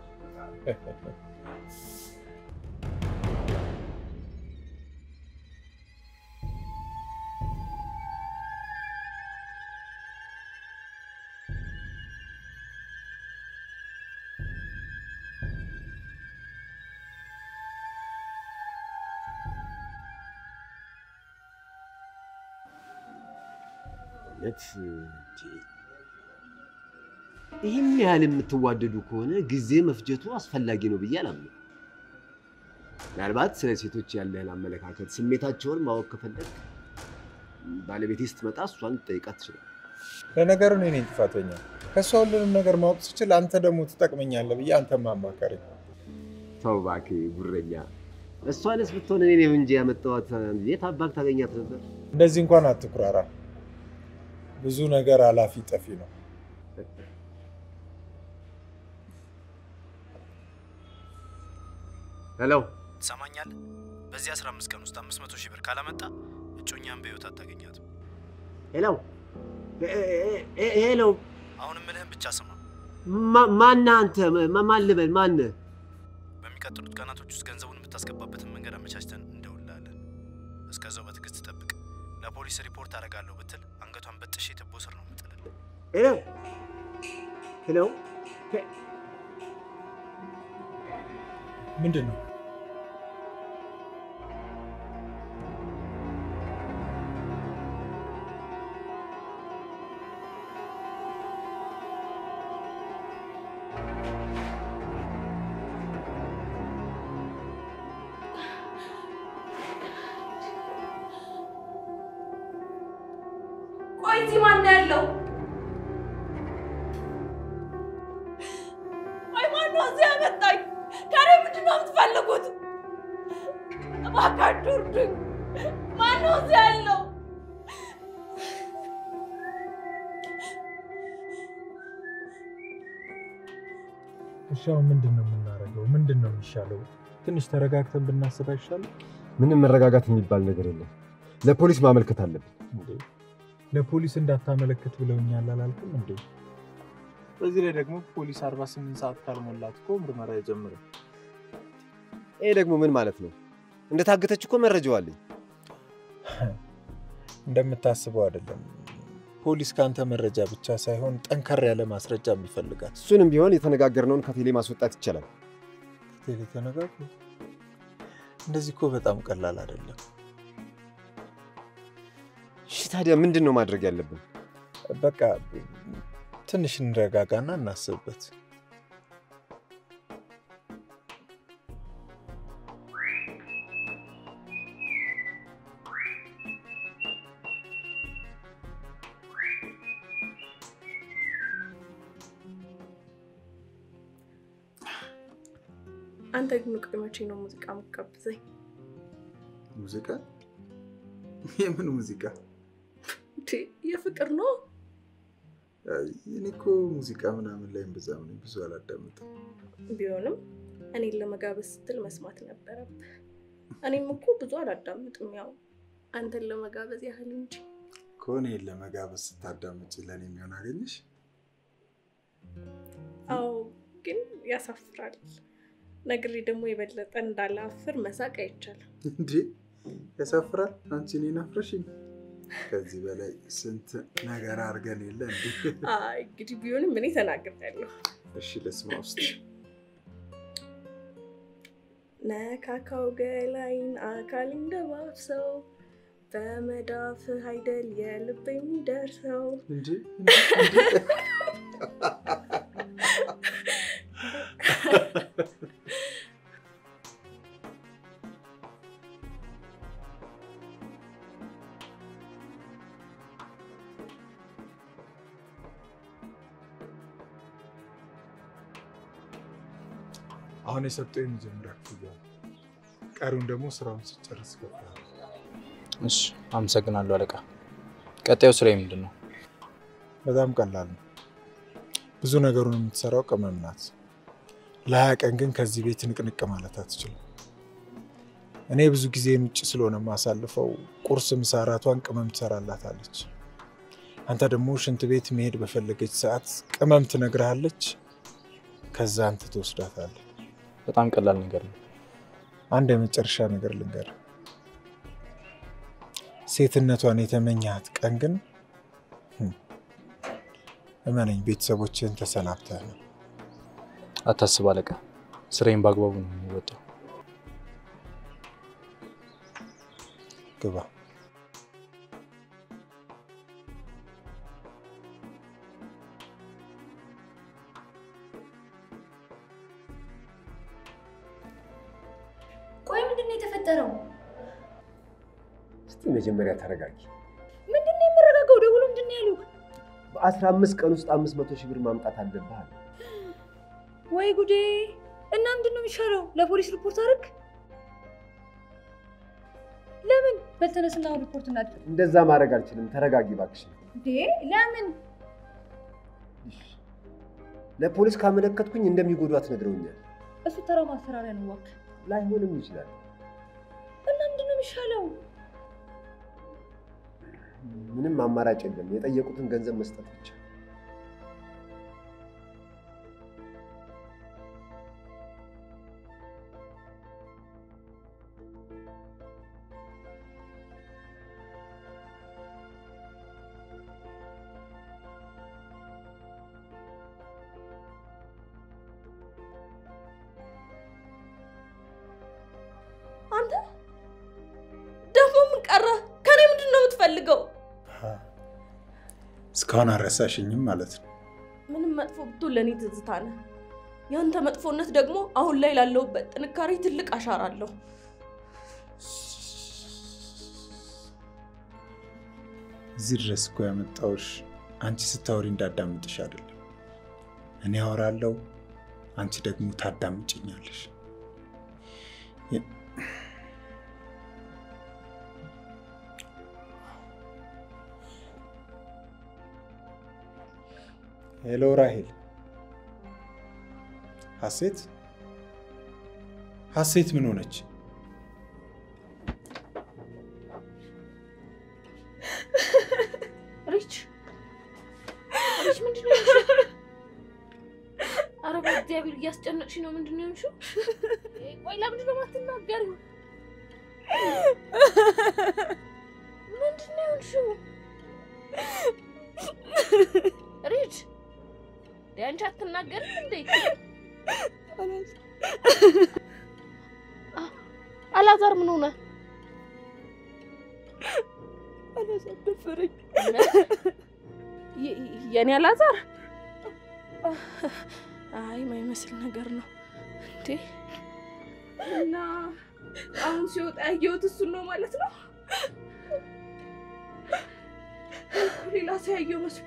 [SPEAKER 3] እውነት እንዴ! ይህን ያህል የምትዋደዱ ከሆነ ጊዜ መፍጀቱ አስፈላጊ ነው ብዬ አላምንም። ምናልባት ስለ ሴቶች ያለህን አመለካከት፣ ስሜታቸውን ማወቅ ከፈለግ ባለቤቴ ስትመጣ እሷን ልጠይቃት ትችላል።
[SPEAKER 5] ለነገሩ እኔ ነኝ ጥፋተኛ። ከእሷ ሁሉንም ነገር ማወቅ ስችል አንተ ደግሞ ትጠቅመኛለህ ብዬ አንተ ማማከረኝ።
[SPEAKER 3] ተው እባክህ ጉረኛ። እሷንስ ብትሆን እኔ ነኝ እንጂ ያመጣኋት የት አባክ ታገኛት ነበር?
[SPEAKER 5] እንደዚህ እንኳን አትኩራራ። ብዙ ነገር አላፊ ጠፊ ነው።
[SPEAKER 3] ሄሎ
[SPEAKER 7] ትሰማኛለህ? በዚህ 15 ቀን ውስጥ 500 ሺህ ብር ካላመጣ እጮኛን በህይወት አታገኛትም።
[SPEAKER 3] ሄሎ ሄሎ፣
[SPEAKER 7] አሁንም ምልህን ብቻ ስማ።
[SPEAKER 3] ማነህ አንተ? ማ- ማን ልበል? ማነህ?
[SPEAKER 7] በሚቀጥሉት ቀናቶች ውስጥ ገንዘቡን የምታስገባበትን መንገድ አመቻችተን እንደውልሃለን። እስከዛው በትዕግስት ጠብቅ። ለፖሊስ ሪፖርት አደርጋለሁ ብትል አንገቷን በጥሼ ትቦ ስር ነው የምጥልልህ።
[SPEAKER 3] ሄሎ ሄሎ፣
[SPEAKER 5] ምንድን ነው?
[SPEAKER 2] ቆይ እዚህ ማን ነው ያለው? ቆይ ማን ነው እዚህ ያመጣኝ? ከኔ ምንድን ነው የምትፈልጉት? እባካችሁ እርዱኝ። ማን ነው እዚህ ያለው?
[SPEAKER 5] እሺ አሁን ምንድን ነው የምናደርገው? ምንድን ነው የሚሻለው? ትንሽ ተረጋግተን ብናስብ አይሻልም?
[SPEAKER 3] ምንም መረጋጋት የሚባል ነገር የለም። ለፖሊስ ማመልከት አለብን።
[SPEAKER 5] እንዴ ለፖሊስ እንዳታመለክት ብለውኛል አላልክም እንዴ? በዚህ ላይ ደግሞ ፖሊስ 48 ሰዓት ካልሞላት እኮ ምርመራ አይጀምርም።
[SPEAKER 3] ይሄ ደግሞ ምን ማለት ነው? እንደታገተች እኮ መረጃው አለኝ።
[SPEAKER 5] እንደምታስበው አይደለም። ፖሊስ ከአንተ መረጃ ብቻ ሳይሆን ጠንከር ያለ ማስረጃም ይፈልጋል።
[SPEAKER 3] እሱንም ቢሆን የተነጋገርነውን ከቴሌ ማስወጣት ይቻላል።
[SPEAKER 5] ቴሌ ተነጋግሩ። እንደዚህ እኮ በጣም ቀላል አይደለም።
[SPEAKER 3] እሺ ታዲያ ምንድን ነው ማድረግ ያለብን?
[SPEAKER 5] በቃ ትንሽ እንረጋጋና እናስብበት።
[SPEAKER 2] አንተ ግን ቆይ መቼ ነው ሙዚቃ የምትጋብዘኝ?
[SPEAKER 1] ሙዚቃ? የምን ሙዚቃ?
[SPEAKER 2] እንዴ የፍቅር ነው።
[SPEAKER 1] እኔ እኮ ሙዚቃ ምናምን ላይ እምብዛም ነኝ፣ ብዙ አላዳምጥም።
[SPEAKER 2] ቢሆንም እኔን ለመጋበዝ ስትል መስማት ነበረብህ። እኔም እኮ ብዙ አላዳምጥም፣ ያው አንተን ለመጋበዝ ያህል እንጂ።
[SPEAKER 1] ከሆነ ለመጋበዝ ስታዳምጭ ለእኔ የሚሆን አገኘሽ?
[SPEAKER 2] አዎ ግን ያሳፍራል። ነግሬ ደግሞ የበለጠ እንዳላፍር መሳቅ አይቻልም።
[SPEAKER 1] እንዴ ያሳፍራል። አንቺ እኔን አፍረሽኝ። ከዚህ በላይ ስንት ነገር አድርገን የለ እንዴ?
[SPEAKER 2] አይ እንግዲህ ቢሆንም እኔ ተናግሬያለሁ።
[SPEAKER 1] እሺ ልስማ ውስጥ
[SPEAKER 2] ነካካው ገላይን አካል እንደባብሰው በመዳፍህ አይደል የልብ የሚደርሰው
[SPEAKER 1] እንዴ
[SPEAKER 5] አሁን የሰጠው የመጀመሪያ ክፍያ ነው። ቀሪውን ደግሞ ስራውን ስጨርስ ይከፍላል።
[SPEAKER 7] እሺ፣ አመሰግናለሁ አለቃ። ቀጣዩ ስራ ምንድን ነው?
[SPEAKER 5] በጣም ቀላል ነው። ብዙ ነገሩን የምትሰራው ቅመም ናት። ለሀያ ቀን ግን ከዚህ ቤት ንቅንቅ ማለት አትችልም። እኔ ብዙ ጊዜን ውጭ ስለሆነ የማሳልፈው ቁርስ፣ ምሳ፣ እራቷን ቅመም ትሰራላታለች። አንተ ደግሞ ሽንት ቤት መሄድ በፈለገች ሰዓት ቅመም ትነግርሃለች። ከዛ አንተ ትወስዳታለህ።
[SPEAKER 7] በጣም ቀላል ነገር ነው።
[SPEAKER 5] አንድ የመጨረሻ ነገር ልንገር፣ ሴትነቷን የተመኛት ቀን ግን ህም፣ እመነኝ ቤተሰቦችህን ተሰናብተህ ነው።
[SPEAKER 7] አታስብ አለቃ፣ ስራዬን በአግባቡ ነው የሚወጣው።
[SPEAKER 5] ግባ።
[SPEAKER 6] ቆይ ምንድን ነው የተፈጠረው?
[SPEAKER 3] እስቲ መጀመሪያ ተረጋጊ።
[SPEAKER 6] ምንድን ነው የምረጋጋው? ደውሎ ምንድን ነው ያሉ?
[SPEAKER 3] በአስራ አምስት ቀን ውስጥ አምስት መቶ ሺህ ብር ማምጣት አለብህ አለ።
[SPEAKER 6] ወይ ጉዴ! እና ምንድን ነው የሚሻለው? ለፖሊስ ሪፖርት አድርግ። ለምን? በልተነስና አሁን ሪፖርት እናድርግ።
[SPEAKER 3] እንደዛ ማድረግ አልችልም። ተረጋጊ እባክሽ።
[SPEAKER 6] እንዴ ለምን?
[SPEAKER 3] ለፖሊስ ካመለከትኩኝ እንደሚጎዷት ነግረውኛል።
[SPEAKER 6] እሱ ተራ ማስፈራሪያ ነው። እባክህ
[SPEAKER 3] ላይሆንም ይችላል።
[SPEAKER 6] እና ምንድን ነው የሚሻለው?
[SPEAKER 3] ምንም አማራጭ የለም። የጠየቁትን ገንዘብ መስጠት ብቻ።
[SPEAKER 2] አንተ ደግሞ ምን ቀረ? ከኔ ምንድን ነው የምትፈልገው?
[SPEAKER 5] እስካሁን አልረሳሽኝም ማለት ነው።
[SPEAKER 2] ምንም መጥፎ ብትሆን ለእኔ ትዝታ ነህ። ያንተ መጥፎነት ደግሞ አሁን ላይ ላለሁበት ጥንካሬ ትልቅ አሻራ አለው።
[SPEAKER 5] እዚህ ድረስ እኮ ያመጣሁሽ አንቺ ስታወሪ እንዳዳምጥሽ አይደለም። እኔ አወራለሁ፣ አንቺ ደግሞ ታዳምጭኛለሽ። ሄሎ ራሄል። ሀሴት ሀሴት ምን ሆነች?
[SPEAKER 4] ሪች ሪች፣ ምንድን ነው የሆንሽው? ኧረ በእግዚአብሔር እያስጨነቅሽ ነው። ምንድን ነው የሆንሽው? ቆይ ለምንድን ነው የማትናገሪው? ምንድን ነው የሆንሽው?
[SPEAKER 2] አንቺ አትናገርም እንዴ? አ- አላዛር ምን ሆነ?
[SPEAKER 8] አላዛር ደፈረኝ።
[SPEAKER 2] የ- የኔ አላዛር? አይ ማይመስል ነገር ነው እንዴ። እና አሁን ሲወጣ ያየሁት እሱን ነው ማለት ነው። ሌላ ሰው ያየው መስሎ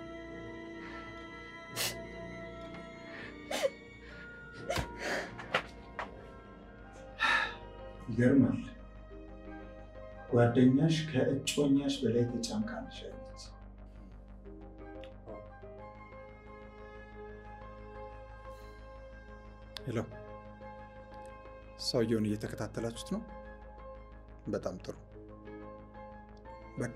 [SPEAKER 5] ይገርማል። ጓደኛሽ ከእጮኛሽ በላይ ተጨንቃለሽ አለች። ሄሎ፣ ሰውየውን እየተከታተላችሁት ነው? በጣም ጥሩ። በቃ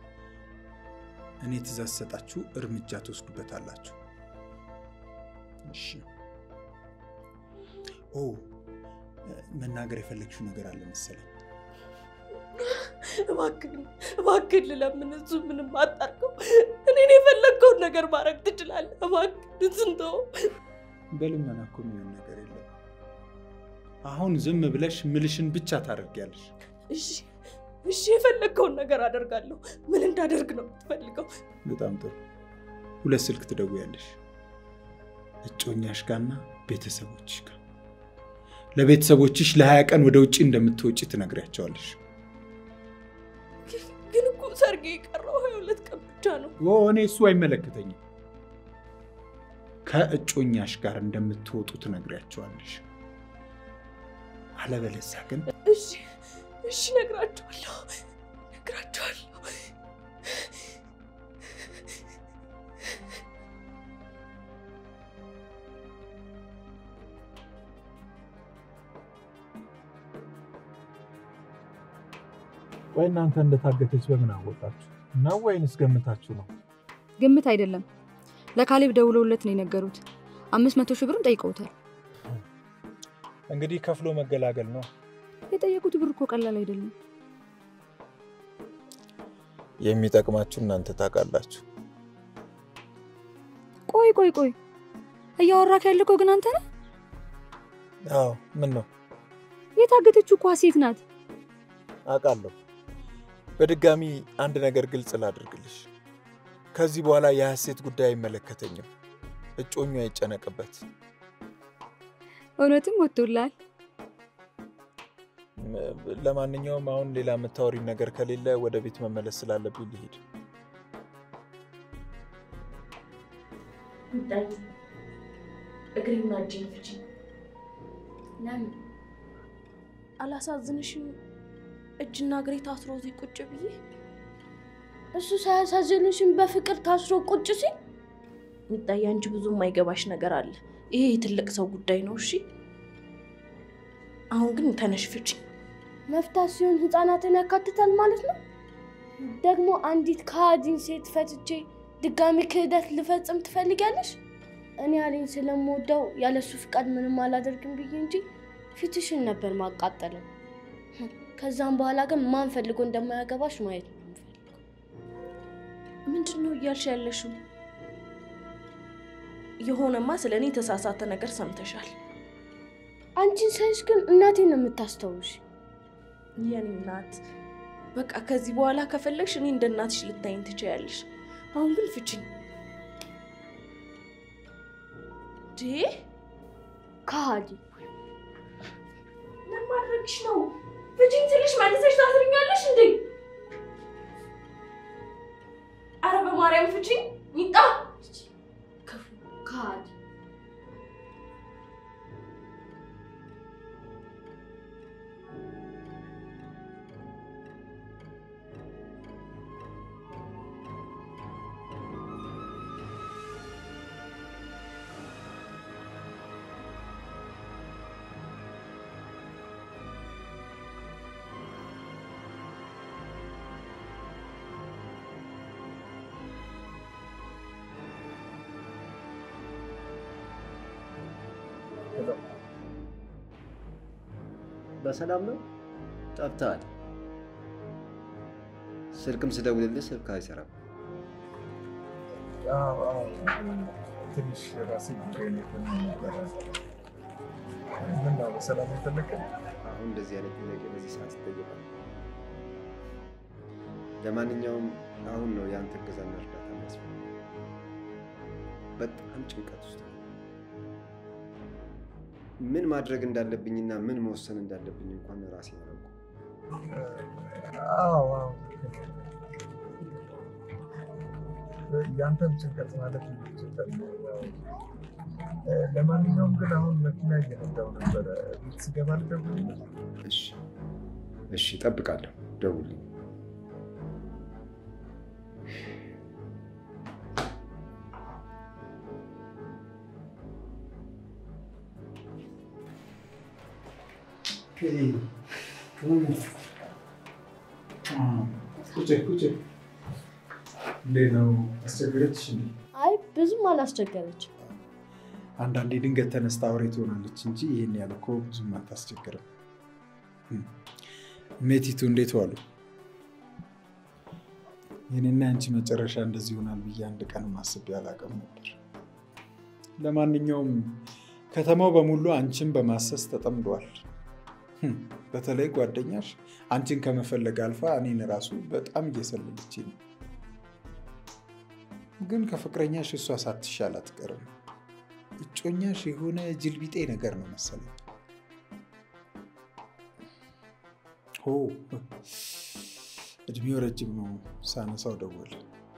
[SPEAKER 5] እኔ ትእዛዝ ሰጣችሁ እርምጃ ትወስዱበታላችሁ። እሺ። ኦ መናገር የፈለግሽው ነገር አለ መሰለኝ።
[SPEAKER 8] እባክህን እባክህን ልለምን፣ እሱ ምንም አጣርገው። እኔን የፈለግከውን ነገር ማድረግ ትችላለህ። እባክህን ስንተው
[SPEAKER 5] በልመና እኮ የሚሆን ነገር የለም። አሁን ዝም ብለሽ ምልሽን ብቻ ታደርጊያለሽ።
[SPEAKER 8] እሺ እሺ፣ የፈለግከውን ነገር አደርጋለሁ። ምን እንዳደርግ ነው የምትፈልገው?
[SPEAKER 5] በጣም ጥሩ። ሁለት ስልክ ትደውያለሽ፣ እጮኛሽ ጋርና ቤተሰቦችሽ ጋር። ለቤተሰቦችሽ ለሀያ ቀን ወደ ውጭ እንደምትወጪ ትነግሪያቸዋለሽ።
[SPEAKER 8] ግን እኮ ሰርጌ የቀረው ሀያ ሁለት ቀን ብቻ ነው።
[SPEAKER 5] ኦ እኔ እሱ አይመለከተኝም። ከእጮኛሽ ጋር እንደምትወጡ ትነግሪያቸዋለሽ። አለበለዚያ ግን
[SPEAKER 8] እሺ እሺ፣ እነግራቸዋለሁ እነግራቸዋለሁ።
[SPEAKER 5] ቆይ እናንተ እንደታገተች በምን አወቃችሁ? ነው ወይንስ ገምታችሁ ነው?
[SPEAKER 6] ግምት አይደለም። ለካሌብ ደውለውለት ነው የነገሩት። አምስት መቶ ሺህ ብርም ጠይቀውታል።
[SPEAKER 5] እንግዲህ ከፍሎ መገላገል ነው።
[SPEAKER 6] የጠየቁት ብር እኮ ቀላል አይደለም።
[SPEAKER 5] የሚጠቅማችሁ እናንተ ታውቃላችሁ።
[SPEAKER 6] ቆይ ቆይ ቆይ እያወራክ ያለከው ግን አንተ ነህ?
[SPEAKER 5] አዎ ምን ነው
[SPEAKER 6] የታገተችው እኮ ሀሴት ናት።
[SPEAKER 5] አውቃለሁ። በድጋሚ አንድ ነገር ግልጽ ላድርግልሽ። ከዚህ በኋላ የሀሴት ጉዳይ አይመለከተኝም። እጮኙ አይጨነቅበት።
[SPEAKER 6] እውነትም ወጥቶላል።
[SPEAKER 5] ም- ለማንኛውም አሁን ሌላ የምታወሪ ነገር ከሌለ ወደ ቤት መመለስ ስላለብኝ ልሄድ።
[SPEAKER 2] እግሬና እጄን ፍቺ።
[SPEAKER 4] ለምን
[SPEAKER 2] አላሳዝንሽም? እጅና እግሬ ታስሮ እዚህ ቁጭ ብዬ
[SPEAKER 4] እሱ ሳያሳዝንሽን በፍቅር ታስሮ ቁጭ ሲል
[SPEAKER 2] ሚጣዬ፣ አንቺ ብዙ የማይገባሽ ነገር አለ። ይሄ የትልቅ ሰው ጉዳይ ነው። እሺ፣ አሁን ግን ተነሽ ፍቺ።
[SPEAKER 4] መፍታት ሲሆን ህፃናትን ያካትታል ማለት ነው። ደግሞ አንዲት ከሃዲን ሴት ፈትቼ ድጋሚ ክህደት ልፈጽም ትፈልጊያለሽ? እኔ አሌን ስለምወደው ያለሱ ፍቃድ ምንም አላደርግም ብዬ እንጂ ፊትሽን ነበር ማቃጠለው። ከዛም በኋላ ግን ማን ፈልጎ እንደማያገባሽ ማየት ነው የምፈልገው።
[SPEAKER 2] ምንድን ነው እያልሽ ያለሽው? የሆነማ ስለ እኔ የተሳሳተ ነገር ሰምተሻል።
[SPEAKER 4] አንቺን ሳይሽ ግን እናቴን ነው የምታስታውሽ።
[SPEAKER 2] የኔ እናት፣ በቃ ከዚህ በኋላ ከፈለግሽ እኔ እንደ እናትሽ ልታይኝ ትችያለሽ። አሁን ግን ፍቺኝ። ዴ
[SPEAKER 4] ከሃዲ
[SPEAKER 2] ምን ማድረግሽ ነው? ፍቺኝ ስልሽ መልሰሽ ታስርኛለሽ እንዴ? አረ በማርያም ፍቺኝ ሚጣ
[SPEAKER 4] ክፉ ከሃዲ
[SPEAKER 3] በሰላም ነው? ጠፍተሃል። ስልክም ስደውልልህ ስልክ አይሰራም።
[SPEAKER 5] ትንሽ ራሴ ጉዳይ ነበረ። ምን ነው በሰላም የፈለግከኝ?
[SPEAKER 3] አሁን እንደዚህ አይነት ጥያቄ በዚህ ሰዓት ይጠየቃል። ለማንኛውም አሁን ነው የአንተ እገዛና እርዳታ የሚያስፈልግ። በጣም ጭንቀት ውስጥ ነው። ምን ማድረግ እንዳለብኝና ምን መወሰን እንዳለብኝ እንኳን ራሴ አላውቅም።
[SPEAKER 5] አዎ አዎ ያንተም ጭንቀት ማለት ጭንቀት ነው። ያው፣ እ፣ ለማንኛውም ግን አሁን መኪና እየነዳሁ ነበረ። ቤት ስገባ ልደውልልህ?
[SPEAKER 3] እሺ እሺ፣ እጠብቃለሁ። ደውልኝ።
[SPEAKER 1] ቁጭ ቁጭ። እንዴት ነው አስቸገረችሽ እንዴ?
[SPEAKER 4] አይ ብዙም አላስቸገረችም።
[SPEAKER 1] አንዳንዴ ድንገት ተነስታ አውሬ ትሆናለች እንጂ ይህን ያህል እኮ ብዙም አታስቸግርም። እም። ሜቲቱ እንዴት ዋሉ? የኔና አንቺ መጨረሻ እንደዚህ ይሆናል ብዬ አንድ ቀን ማስቤ አላውቅም ነበር። ለማንኛውም ከተማው በሙሉ አንቺን በማሰስ ተጠምዷል። እም፣ በተለይ ጓደኛሽ አንቺን ከመፈለግ አልፋ እኔን ራሱ በጣም እየሰለለች ነው። ግን ከፍቅረኛሽ እሷ ሳትሻል አትቀርም። እጮኛሽ የሆነ ጅልቢጤ ነገር ነው መሰለኝ። ሆ እድሜው ረጅም ነው። ሳነሳው ደወለ።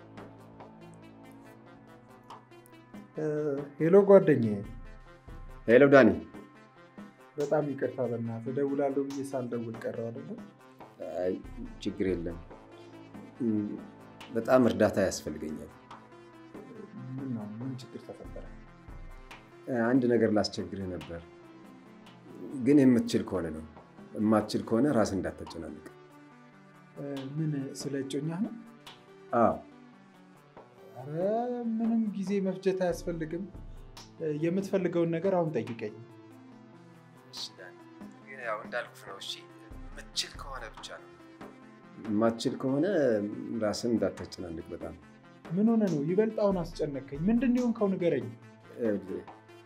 [SPEAKER 1] እ፣ ሄሎ ጓደኛዬ፣
[SPEAKER 3] ሄሎ ዳኒ።
[SPEAKER 1] በጣም ይቅርታ በእናትህ እደውላለሁ ብዬ ሳልደውል ቀረው አይደለም።
[SPEAKER 3] አይ ችግር የለም። እም፣ በጣም እርዳታ ያስፈልገኛል።
[SPEAKER 1] ምን ነው? ምን ችግር ተፈጠረ?
[SPEAKER 3] አንድ ነገር ላስቸግርህ ነበር፣ ግን የምትችል ከሆነ ነው። የማትችል ከሆነ ራስን እንዳታጨናንቅ።
[SPEAKER 1] እ፣ ምን ስለ እጮኛ ነው?
[SPEAKER 3] አዎ
[SPEAKER 1] ኧረ ምንም ጊዜ መፍጀት አያስፈልግም። እ፣ የምትፈልገውን ነገር አሁን ጠይቀኝ።
[SPEAKER 3] እሺ ዳኒ፣ ግን ያው እንዳልኩህ ነው። እሺ የምትችል ከሆነ ብቻ ነው። የማትችል ከሆነ ራስን እንዳታጨናንቅ በጣም
[SPEAKER 1] ምን ሆነ ነው? ይበልጥ አሁን አስጨነቀኝ። ምንድን ነው የሆንከው? ንገረኝ።
[SPEAKER 3] ይኸውልህ፣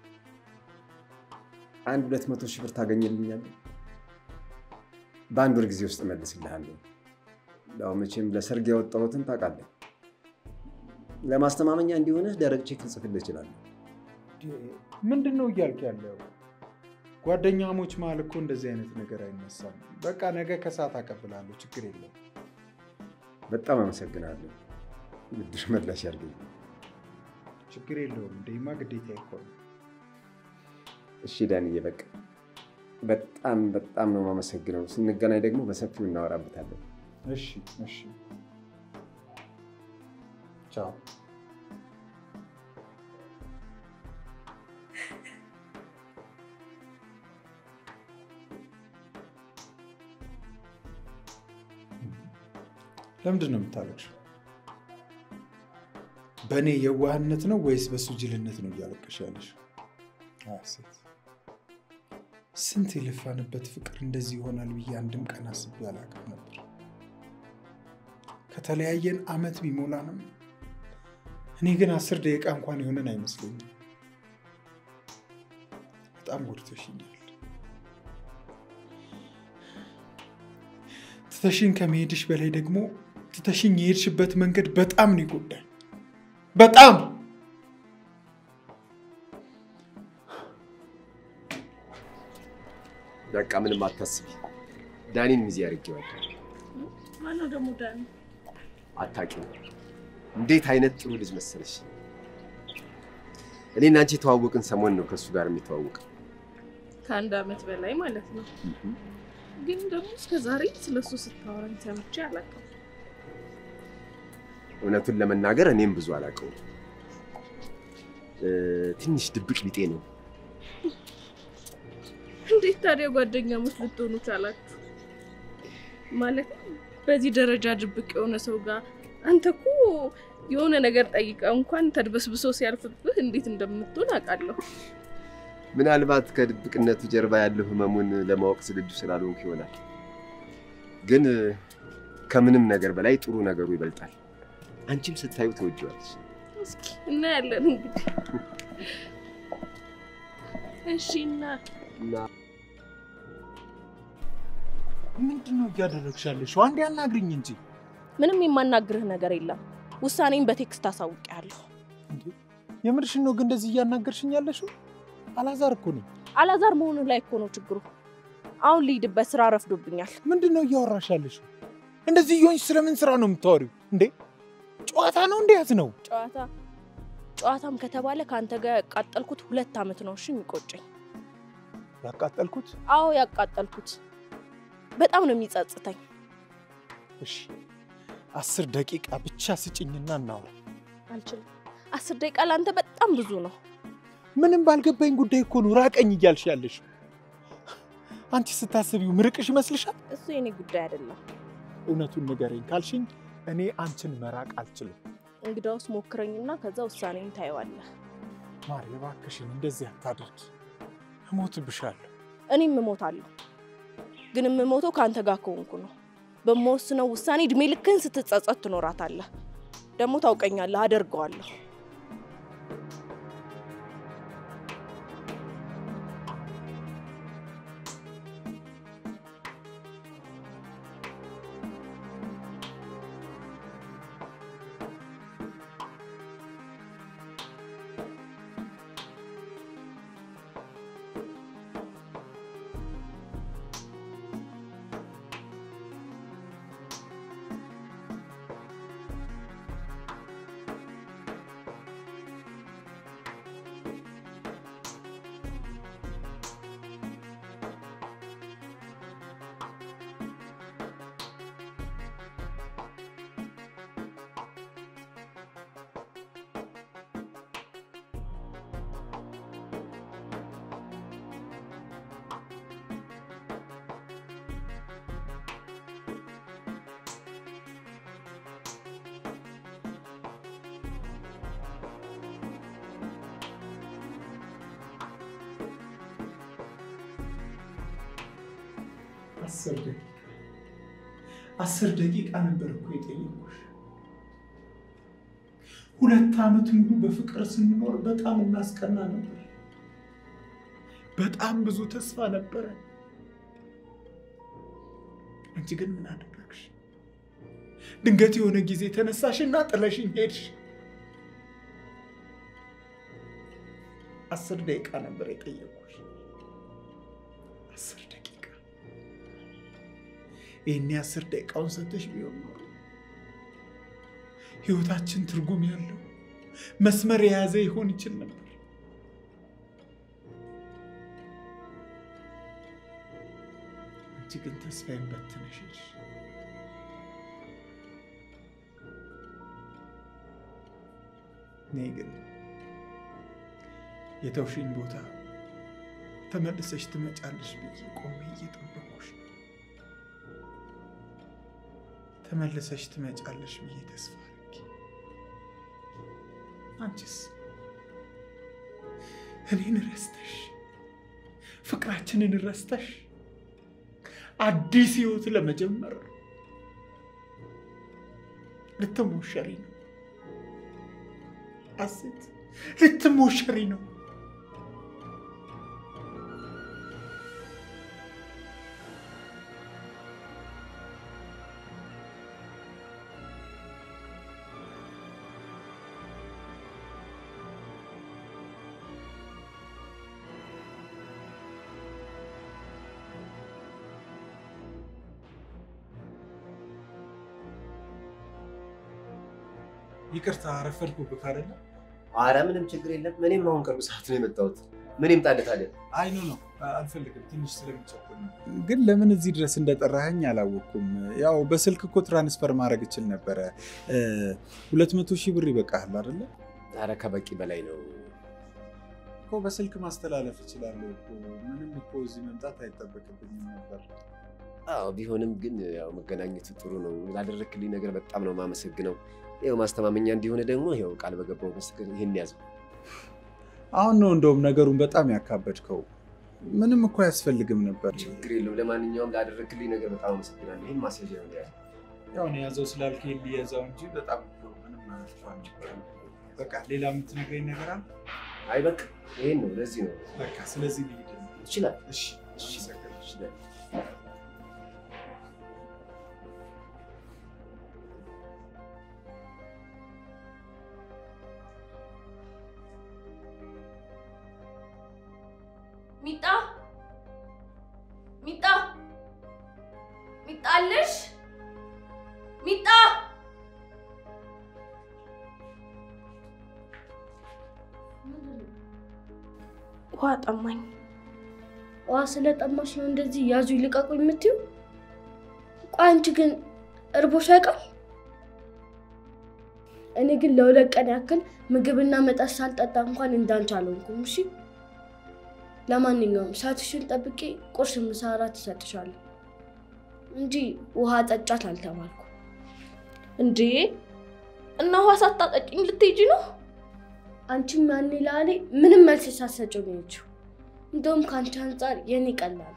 [SPEAKER 3] አንድ ሁለት መቶ ሺህ ብር ታገኝልኛለህ? በአንድ ወር ጊዜ ውስጥ እመልስልሃለሁ። ያው መቼም ለሰርግ ያወጣሁትን ታውቃለህ። ለማስተማመኛ እንዲሆንህ ደረቅ ቼክ ልጽፍልህ እችላለሁ።
[SPEAKER 1] ምንድን ነው እያልክ ያለው? ጓደኛሞች መሀል እኮ እንደዚህ አይነት ነገር አይነሳም። በቃ ነገ ከሰዓት አቀብላለሁ፣ ችግር የለም።
[SPEAKER 3] በጣም አመሰግናለሁ። ብድር መላሽ ያድርገኝ።
[SPEAKER 1] ችግር የለውም። እንደማ ግዴታ እኮ ነው።
[SPEAKER 3] እሺ ዳንዬ፣ በቃ በጣም በጣም ነው የማመሰግነው። ስንገናኝ ደግሞ በሰፊው እናወራበታለን።
[SPEAKER 1] እሺ፣ እሺ። ቻው። ለምንድን ነው የምታለቅሽው? በእኔ የዋህነት ነው ወይስ በሱ ጅልነት ነው እያለቀሽ ያለሽ? ሴት ስንት የለፋንበት ፍቅር እንደዚህ ይሆናል ብዬ አንድም ቀን አስቤ አላውቅም ነበር። ከተለያየን አመት ቢሞላንም እኔ ግን አስር ደቂቃ እንኳን የሆነን አይመስለኝም። በጣም ጎድተሽኛል። ትተሽኝ ከመሄድሽ በላይ ደግሞ ትተሽኝ የሄድሽበት መንገድ በጣም ነው ይጎዳል። በጣም
[SPEAKER 3] በቃ ምንም አታስቢ። ዳኒን ሚዜ አድርጌዋለሁ።
[SPEAKER 2] ማነው ደግሞ ዳኒ?
[SPEAKER 3] አታውቂውም። እንዴት አይነት ጥሩ ልጅ መሰለሽ። እኔና አንቺ የተዋወቅን ሰሞን ነው ከእሱ ጋር የሚተዋወቅ።
[SPEAKER 2] ከአንድ አመት በላይ ማለት ነው። ግን ደግሞ እስከ ዛሬ ስለሱ ስታወራኝ ሰምቼ አላውቅም።
[SPEAKER 3] እውነቱን ለመናገር እኔም ብዙ አላውቀውም። እ፣ ትንሽ ድብቅ ቢጤ ነው።
[SPEAKER 2] እንዴት ታዲያ ጓደኛሞች ልትሆኑ ቻላችሁ? ማለት በዚህ ደረጃ ድብቅ የሆነ ሰው ጋር አንተ እኮ የሆነ ነገር ጠይቀ እንኳን ተድበስብሶ ሲያልፍብህ እንዴት እንደምትሆን አውቃለሁ።
[SPEAKER 3] ምናልባት ከድብቅነቱ ጀርባ ያለው ህመሙን ለማወቅ ዝግጁ ስላልሆንኩ ይሆናል። ግን እ፣ ከምንም ነገር በላይ ጥሩ ነገሩ ይበልጣል። አንቺም ስታዩ ትወጂዋለሽ።
[SPEAKER 8] እስኪ እናያለን እንግዲህ። እሺ እና
[SPEAKER 3] እና
[SPEAKER 5] ምንድን ነው እያደረግሽ ያለሽው? አንዴ አናግሪኝ እንጂ።
[SPEAKER 8] ምንም የማናግርህ ነገር የለም። ውሳኔን በቴክስት አሳውቂያለሁ።
[SPEAKER 5] የምርሽን ነው ግን እንደዚህ እያናገርሽኝ ያለሽው? አላዛር እኮ ነኝ።
[SPEAKER 8] አላዛር መሆኑ ላይ እኮ ነው ችግሩ። አሁን ልሂድበት፣ ስራ ረፍዶብኛል።
[SPEAKER 5] ምንድን ነው እያወራሽ ያለሽው? እንደዚህ እየሆንሽ ስለምን ስራ ነው የምታወሪው እንዴ? ጨዋታ ነው እንዴ? ያዝ ነው
[SPEAKER 8] ጨዋታ ጨዋታም ከተባለ ከአንተ ጋር ያቃጠልኩት ሁለት ዓመት ነው። እሺ የሚቆጨኝ።
[SPEAKER 5] ያቃጠልኩት?
[SPEAKER 8] አዎ ያቃጠልኩት። በጣም ነው የሚጸጽተኝ።
[SPEAKER 5] እሺ አስር ደቂቃ ብቻ ስጭኝና እናውራ።
[SPEAKER 8] አልችልም። አስር ደቂቃ ለአንተ በጣም ብዙ ነው።
[SPEAKER 5] ምንም ባልገባኝ ጉዳይ እኮ ነው ራቀኝ እያልሽ ያለሽ። አንቺ ስታስቢው ምርቅሽ ይመስልሻል?
[SPEAKER 8] እሱ የኔ ጉዳይ አይደለም።
[SPEAKER 5] እውነቱን ንገረኝ ካልሽኝ እኔ አንቺን መራቅ አልችልም።
[SPEAKER 8] እንግዳውስ ሞክረኝና ከዛ ውሳኔን ታየዋለህ።
[SPEAKER 5] ማሪ እባክሽን እንደዚህ አታድርጊ፣ እሞትብሻለሁ።
[SPEAKER 8] እኔም እሞታለሁ፣ ግን የምሞተው ከአንተ ጋር ከሆንኩ ነው። በምወስነው ውሳኔ እድሜ ልክህን ስትጸጸት ትኖራታለህ። ደግሞ ታውቀኛለህ፣ አደርገዋለሁ።
[SPEAKER 5] አስር ደቂቃ አስር ደቂቃ ነበር እኮ የጠየኩሽ። ሁለት ዓመት ሙሉ በፍቅር ስንኖር በጣም እናስቀና ነበር። በጣም ብዙ ተስፋ ነበረ። አንቺ ግን ምን አደረግሽ? ድንገት የሆነ ጊዜ ተነሳሽና ጥለሽኝ ሄድሽ። አስር ደቂቃ ነበር የጠየኩሽ። አስር ደቂቃ ይህኔ አስር ደቂቃውን ሰተሽ ቢሆን ኖሮ ህይወታችን ትርጉም ያለው መስመር የያዘ ይሆን ይችል ነበር። አንቺ ግን ተስፋዬን በትነሽ ሄድሽ። እኔ ግን የተውሽኝ ቦታ ተመልሰሽ ትመጫለሽ ብዬ ቆሜ እየጠበኩሽ ተመልሰሽ ትመጫለሽ ብዬ ተስፋ አድርጌ አንቺስ እኔን ረስተሽ ፍቅራችንን ረስተሽ አዲስ ህይወት ለመጀመር ልትሞሸሪ ነው። አሴት ልትሞሸሪ ነው። ይቅርታ አረፈድኩብህ አይደለ?
[SPEAKER 3] አረ ምንም ችግር የለም። እኔም አሁን ቅርብ ሰዓት ነው የመጣሁት። ምን ይምጣልህ ታዲያ?
[SPEAKER 5] አይ ኖ ነው አልፈልግም፣ ትንሽ ስለሚቸኩል ነው። ግን ለምን እዚህ ድረስ እንደጠራኸኝ አላወቅኩም። ያው በስልክ እኮ ትራንስፈር ማድረግ እችል ነበረ። ሁለት መቶ ሺህ ብር ይበቃሃል አይደለ?
[SPEAKER 3] አረ ከበቂ በላይ ነው።
[SPEAKER 5] እኮ በስልክ ማስተላለፍ እችላለሁ እኮ ምንም እኮ እዚህ መምጣት አይጠበቅብኝም ነበር።
[SPEAKER 3] አዎ ቢሆንም ግን ያው መገናኘቱ ጥሩ ነው። ላደረክልኝ ነገር በጣም ነው የማመሰግነው። ይኸው ማስተማመኛ እንዲሆነ ደግሞ ይኸው ቃል በገባው መሰገን ይሄን ያዘው።
[SPEAKER 5] አሁን ነው እንደውም ነገሩን በጣም ያካበድከው። ምንም እኮ አያስፈልግም ነበር።
[SPEAKER 3] ችግር የለው። ለማንኛውም ላደረክልኝ ነገር በጣም አመሰግናለሁ። ይህም ማስያዣ ነው ያዘው።
[SPEAKER 5] ያው ነው ያዘው ስላልከኝ ሊያዘው እንጂ በጣም እኮ ምንም ማለት እኮ አልነበረም።
[SPEAKER 1] በቃ ሌላ የምትነግረኝ ነገር አለ?
[SPEAKER 3] አይ በቃ ይሄን ነው፣ ለዚህ ነው
[SPEAKER 1] በቃ ስለዚህ ልሂድ።
[SPEAKER 3] ይችላል።
[SPEAKER 1] እሺ፣
[SPEAKER 3] እሺ፣
[SPEAKER 1] አመሰግናለሁ።
[SPEAKER 3] ይችላል።
[SPEAKER 4] ሚጣ ሚጣ ሚጣ አለሽ? ሚጣ
[SPEAKER 8] ውሃ ጠማኝ።
[SPEAKER 4] ውሃ ስለጠማሽ ነው እንደዚህ ያዙ ይልቀቁ የምትይው? ቆይ አንቺ ግን እርቦሽ አይቀር? እኔ ግን ለሁለት ቀን ያክል ምግብና መጠጥ ሳልጠጣ እንኳን እንዳንቺ አልሆንኩም። እሺ ለማንኛውም ሰዓትሽን ጠብቄ ቁርስ፣ ምሳ፣ እራት እሰጥሻለሁ እንጂ ውሃ ጠጫት አልተባልኩ።
[SPEAKER 8] እንዴ እና ውሃ ሳታጠጪኝ ልትሄጂ ነው?
[SPEAKER 4] አንቺም ያኔ ላሌ ምንም መልስ ሳትሰጪው ነው የሄድሽው። እንደውም ከአንቺ አንጻር የኔ ቀላል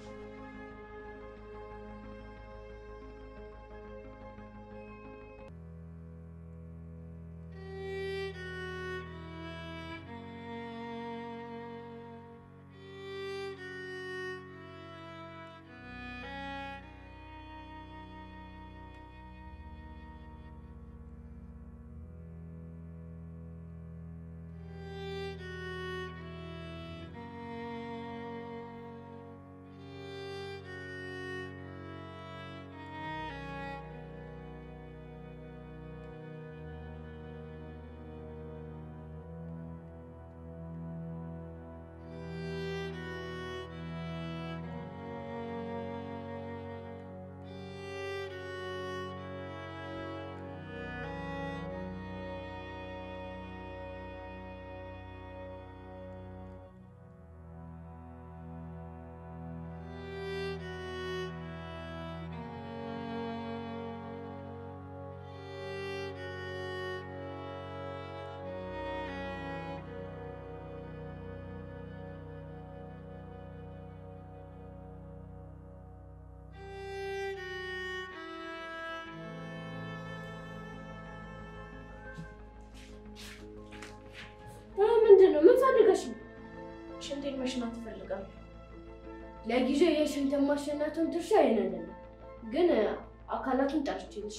[SPEAKER 4] ምንድን ነው? ምን ፈልገሽ ነው?
[SPEAKER 8] ሽንቴን መሽናት እፈልጋለሁ።
[SPEAKER 4] ለጊዜው የሽንት ማሸናቱን ድርሻ የኔ አይደለም፣ ግን አካላቱን ጠርቼልሽ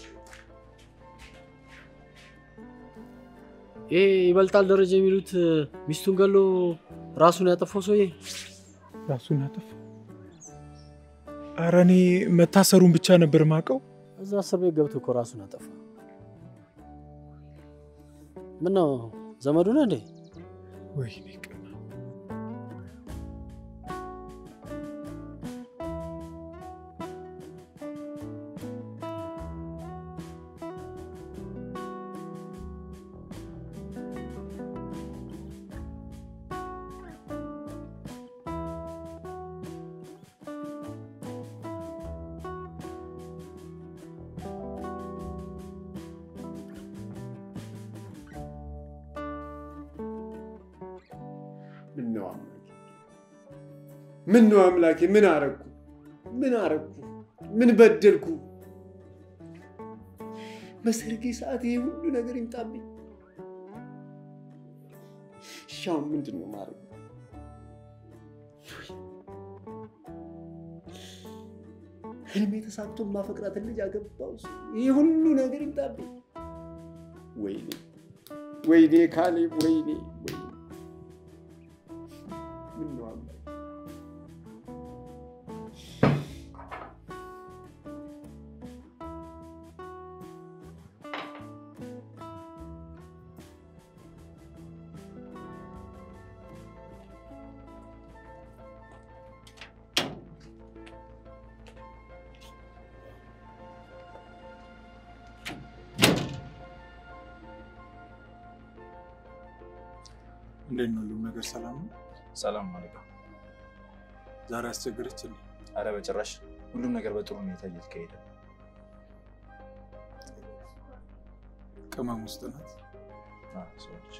[SPEAKER 9] ይሄ ይበልጣል ደረጃ የሚሉት ሚስቱን ገሎ ራሱን ያጠፋው ሰውዬ
[SPEAKER 5] ራሱን ያጠፋ? ኧረ እኔ መታሰሩን ብቻ ነበር ማውቀው።
[SPEAKER 9] እዛ እስር ቤት ገብቶ እኮ ራሱን አጠፋ። ምን ነው ዘመዱ ነህ እንዴ?
[SPEAKER 5] ወይኔ ቅና
[SPEAKER 3] ምን ነው አምላኬ? ምን ነው አምላኬ? ምን አረግኩ? ምን አረግኩ? ምን በደልኩ? በሰርጌ ሰዓት ይሄ ሁሉ ነገር ይምጣብኝ? እሺ አሁን ምንድን ነው ማድረግ? ህልሜ ተሳክቶ ማፈቅራትን ልጅ አገባው። ይህ ሁሉ ነገር ይምጣብኝ? ወይኔ ወይኔ ካሌብ ወይኔ ወይኔ ምን ነው አምላኬ?
[SPEAKER 1] እንዴት ነው ሁሉም ነገር ሰላም ነው?
[SPEAKER 10] ሰላም ማለት ነው።
[SPEAKER 1] ዛሬ አስቸገረችልኝ።
[SPEAKER 10] አረ በጭራሽ ሁሉም ነገር በጥሩ ሁኔታ እየተካሄደ ነው።
[SPEAKER 1] ቅመም ውስጥ ናት።
[SPEAKER 10] አዎ፣ ሰዎች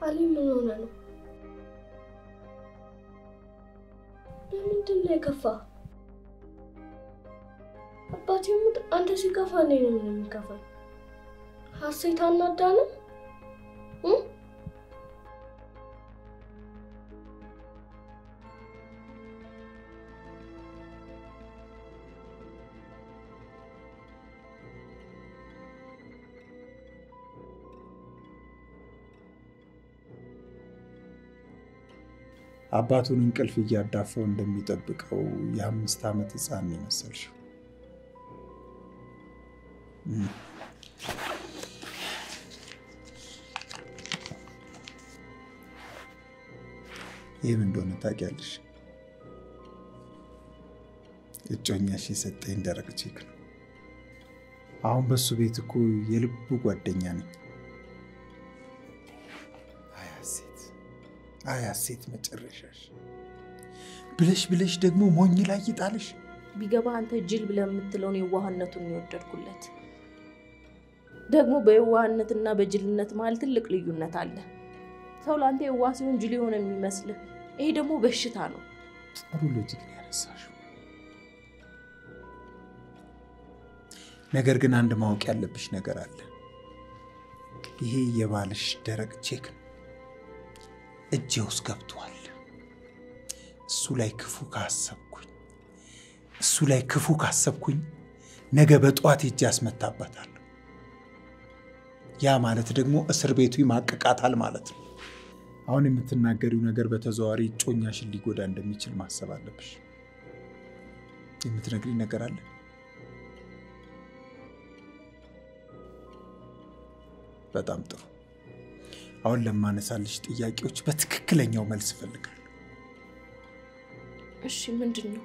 [SPEAKER 4] አሊ ምን ሆነ ነው? ለምንድን ነው የከፋ? አባቴ ሙት አንተ ሲከፋ እኔ ነው ምን የሚከፋኝ? ሀሴት አናዳንም እ
[SPEAKER 1] አባቱን እንቅልፍ እያዳፈው እንደሚጠብቀው የአምስት ዓመት ሕፃን ነው የመሰልሽው። እም። ይህም እንደሆነ ታውቂያለሽ። እጮኛሽ የሰጠኝ ደረቅ ቼክ ነው። አሁን በሱ ቤት እኮ የልቡ ጓደኛ ነኝ። አይ ሀሴት፣ አይ ሀሴት፣ መጨረሻሽ ብለሽ ብለሽ ደግሞ ሞኝ ላይ ይጣልሽ።
[SPEAKER 8] ቢገባ አንተ ጅል ብለህ የምትለውን የዋህነቱን ነው የወደድኩለት። ደግሞ በየዋህነትና በጅልነት መሀል ትልቅ ልዩነት አለ። ሰው ለአንተ የዋህ ሲሆን ጅል የሆነ የሚመስልህ፣ ይሄ ደግሞ በሽታ ነው።
[SPEAKER 1] ጥሩ ሎጂክ ነው ያነሳሽው። ነገር ግን አንድ ማወቅ ያለብሽ ነገር አለ። ይሄ የባልሽ ደረቅ ቼክ ነው፣ እጄ ውስጥ ገብቷል። እሱ ላይ ክፉ ካሰብኩኝ እሱ ላይ ክፉ ካሰብኩኝ ነገ በጠዋት ሄጄ አስመታበታለሁ። ያ ማለት ደግሞ እስር ቤቱ ይማቅቃታል ማለት ነው። አሁን የምትናገሪው ነገር በተዘዋዋሪ እጮኛሽን ሊጎዳ እንደሚችል ማሰብ አለብሽ። የምትነግሪኝ ነገር አለ? በጣም ጥሩ። አሁን ለማነሳልሽ ጥያቄዎች በትክክለኛው መልስ እፈልጋለሁ።
[SPEAKER 8] እሺ ምንድን ነው?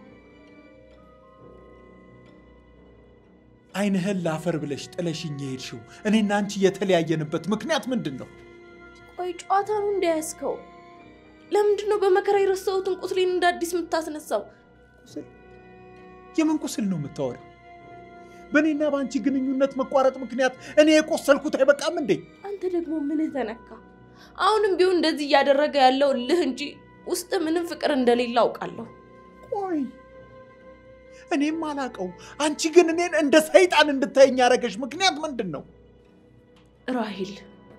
[SPEAKER 1] ዓይንህን ላፈር ብለሽ ጥለሽኝ የሄድሽው እኔና አንቺ የተለያየንበት ምክንያት ምንድን ነው?
[SPEAKER 8] ቆይ ጨዋታ ነው እንዳያስከው? ለምንድን ነው በመከራ የረሳሁትን ቁስሌን እንደ አዲስ የምታስነሳው?
[SPEAKER 1] የምን ቁስል ነው የምታወሪው? በእኔና በአንቺ ግንኙነት መቋረጥ ምክንያት እኔ የቆሰልኩት አይበቃም እንዴ?
[SPEAKER 8] አንተ ደግሞ ምንህ ተነካ? አሁንም ቢሆን እንደዚህ እያደረገ ያለው እልህ እንጂ ውስጥ ምንም ፍቅር እንደሌለ አውቃለሁ።
[SPEAKER 1] ቆይ እኔም አላቀው፣ አንቺ ግን እኔን እንደ ሰይጣን እንድታየኝ ያደረገሽ ምክንያት ምንድን ነው?
[SPEAKER 8] ራሂል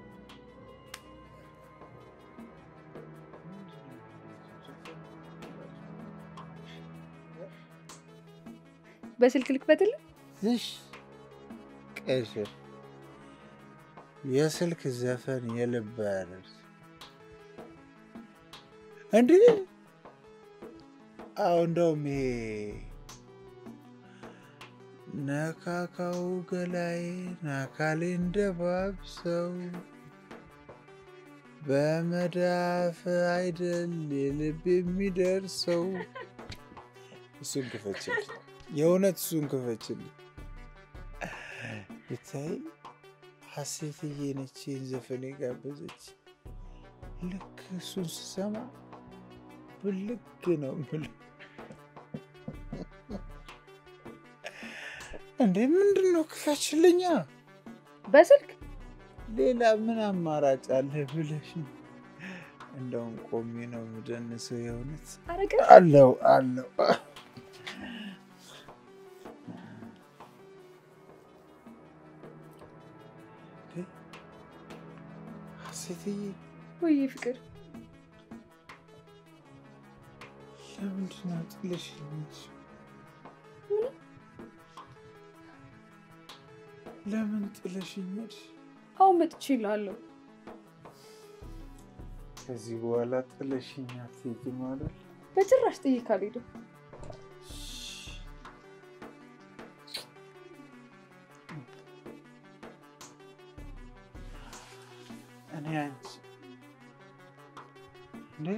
[SPEAKER 6] በስልክ ልክፈትልህ?
[SPEAKER 11] እሺ ቀሽር የስልክ ዘፈን የልብ ያደርስ እንዲህ አሁ እንደውም ይሄ ነካካው ገላዬን አካሌን ደባብሰው በመዳፍ አይደል የልብ የሚደርሰው። እሱን ክፈችልኝ፣ የእውነት እሱን ክፈችልኝ። ብታይ ሀሴትዬ ነች ይህን ዘፈን የጋበዘች። ልክ እሱን ስሰማ ብልግ ነው የምልህ። እንዴ ምንድን ነው? ክፈችልኛ።
[SPEAKER 6] በስልክ
[SPEAKER 11] ሌላ ምን አማራጭ አለ ብለሽ ነው? እንደውም ቆሜ ነው የምደንሰው። የእውነት
[SPEAKER 6] አረቀ
[SPEAKER 11] አለው አለው ሴትዬ
[SPEAKER 6] ወይ ፍቅር
[SPEAKER 11] ለምንድን ነው ጥለሽኝ የሄድሽው? ለምን ጥለሽኝ ሄድሽ?
[SPEAKER 6] አሁን መጥቼ እልሃለሁ።
[SPEAKER 11] ከዚህ በኋላ ጥለሽኝ አትሄጂም አይደል?
[SPEAKER 6] በጭራሽ ጥዬ ካልሄድም
[SPEAKER 11] እኔ አንቺ እንዴ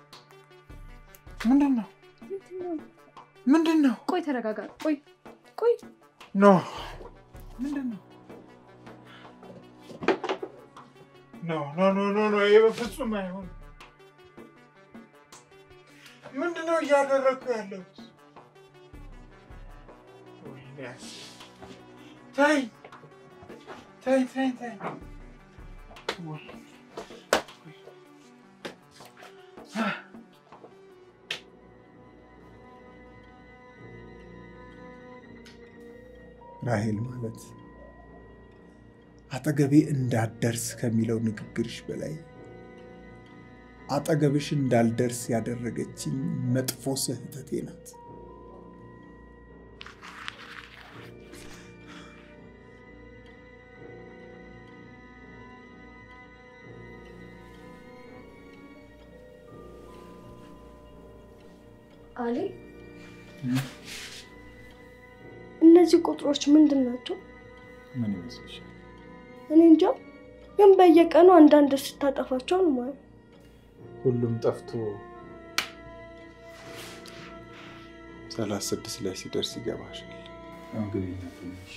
[SPEAKER 11] ምንድን ነው ምንድን ነው?
[SPEAKER 6] ቆይ ተረጋጋ። ቆይ ቆይ
[SPEAKER 11] ኖ ምንድን ነው? ኖ ኖ ኖ ኖ ኖ ይሄ በፍጹም አይሆንም። ምንድን ነው እያደረግኩ ያለሁት? ወይኔ ተይ ተይ ተይ ተይ ወይ
[SPEAKER 1] ራሄል ማለት አጠገቤ እንዳትደርስ ከሚለው ንግግርሽ በላይ አጠገብሽ እንዳልደርስ ያደረገችኝ መጥፎ ስህተቴ ናት።
[SPEAKER 4] አሊ እነዚህ ቁጥሮች ምንድን ናቸው?
[SPEAKER 5] ምን ይመስልሻል?
[SPEAKER 4] እኔ እንጃ፣ ግን በየቀኑ አንዳንድ ስታጠፋቸው ነው ማለት
[SPEAKER 5] ሁሉም ጠፍቶ
[SPEAKER 1] ሰላሳ ስድስት ላይ ሲደርስ ይገባሻል።
[SPEAKER 5] አሁን ግን ትንሽ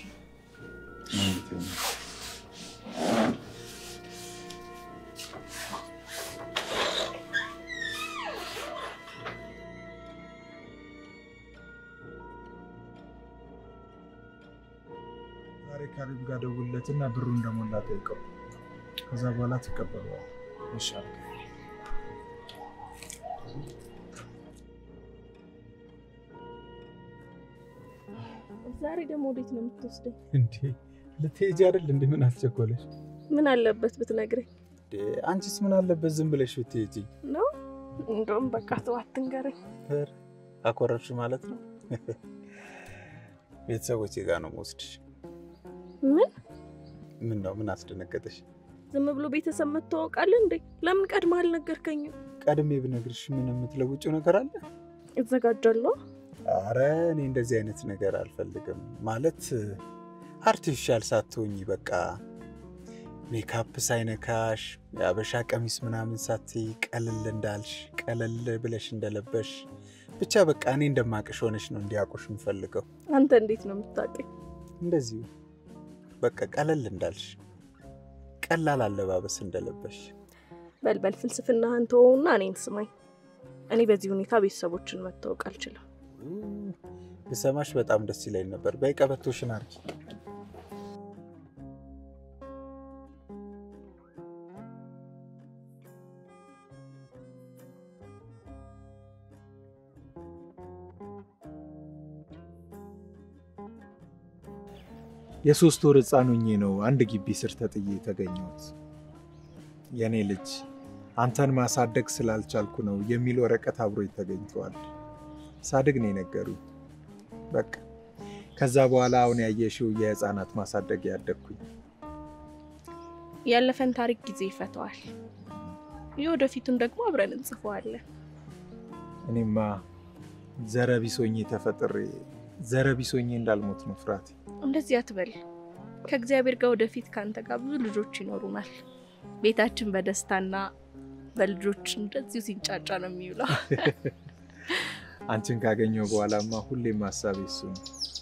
[SPEAKER 5] ዛሬ ካሪብ ጋር ደውለትና ብሩ እንደሞላ ጠይቀው። ከዛ በኋላ ትቀበለዋል። ይሻል
[SPEAKER 8] ዛሬ ደግሞ ወዴት ነው የምትወስደኝ?
[SPEAKER 5] እንዴ ልትሄጂ አይደል? እንዴ ምን አስቸኮለሽ?
[SPEAKER 8] ምን አለበት ብትነግረኝ
[SPEAKER 5] አንቺስ ምን አለበት ዝም ብለሽ ብትሄጂ?
[SPEAKER 8] ነው? እንደውም በቃ ተው አትንገረኝ።
[SPEAKER 5] ኧረ አኮረፍሽ ማለት ነው። ቤተሰቦቼ ጋር ነው የምወስድሽ።
[SPEAKER 8] ምን
[SPEAKER 5] ምን ነው ምን አስደነገጠሽ?
[SPEAKER 8] ዝም ብሎ ቤተሰብ መተዋወቃለን እንዴ? ለምን ቀድመህ አልነገርከኝም?
[SPEAKER 5] ቀድሜ ብነግርሽ ምን የምትለውጭው ነገር አለ?
[SPEAKER 8] እዘጋጃለሁ።
[SPEAKER 5] አረ እኔ እንደዚህ አይነት ነገር አልፈልግም። ማለት አርቲፊሻል ሳትሆኝ በቃ ሜካፕ ሳይነካሽ የአበሻ ቀሚስ ምናምን ሳትይ ቀለል እንዳልሽ ቀለል ብለሽ እንደለበሽ ብቻ በቃ እኔ እንደማቅሽ ሆነሽ ነው እንዲያውቁሽ የምፈልገው።
[SPEAKER 8] አንተ እንዴት ነው የምታውቀኝ?
[SPEAKER 5] እንደዚሁ በቃ ቀለል እንዳልሽ ቀላል አለባበስ እንደለበሽ።
[SPEAKER 8] በልበል ፍልስፍናህን ተወውና እኔን ስማኝ። እኔ በዚህ ሁኔታ ቤተሰቦችን መታወቅ አልችልም።
[SPEAKER 5] ብሰማሽ በጣም ደስ ይለኝ ነበር። በይ ቀበቶሽን አድርጊ። የሶስት ወር ህፃን ሆኜ ነው አንድ ግቢ ስር ተጥዬ የተገኘሁት። የእኔ ልጅ አንተን ማሳደግ ስላልቻልኩ ነው የሚል ወረቀት አብሮኝ ተገኝተዋል። ሳድግ ነው የነገሩኝ። በቃ ከዛ በኋላ አሁን ያየሽው የህፃናት ማሳደግ ያደግኩኝ።
[SPEAKER 8] ያለፈን ታሪክ ጊዜ ይፈተዋል። የወደፊቱን ደግሞ አብረን እንጽፈዋለን።
[SPEAKER 5] እኔማ ዘረቢሶኜ ተፈጥሬ ዘረቢሶኜ እንዳልሞት ነው ፍርሃቴ።
[SPEAKER 8] እንደዚህ አትበል። ከእግዚአብሔር ጋር ወደፊት ከአንተ ጋር ብዙ ልጆች ይኖሩናል። ቤታችን በደስታና በልጆች እንደዚሁ ሲንጫጫ ነው የሚውለው።
[SPEAKER 5] አንቺን ካገኘው በኋላማ ሁሌም ሀሳቤ እሱ ነው።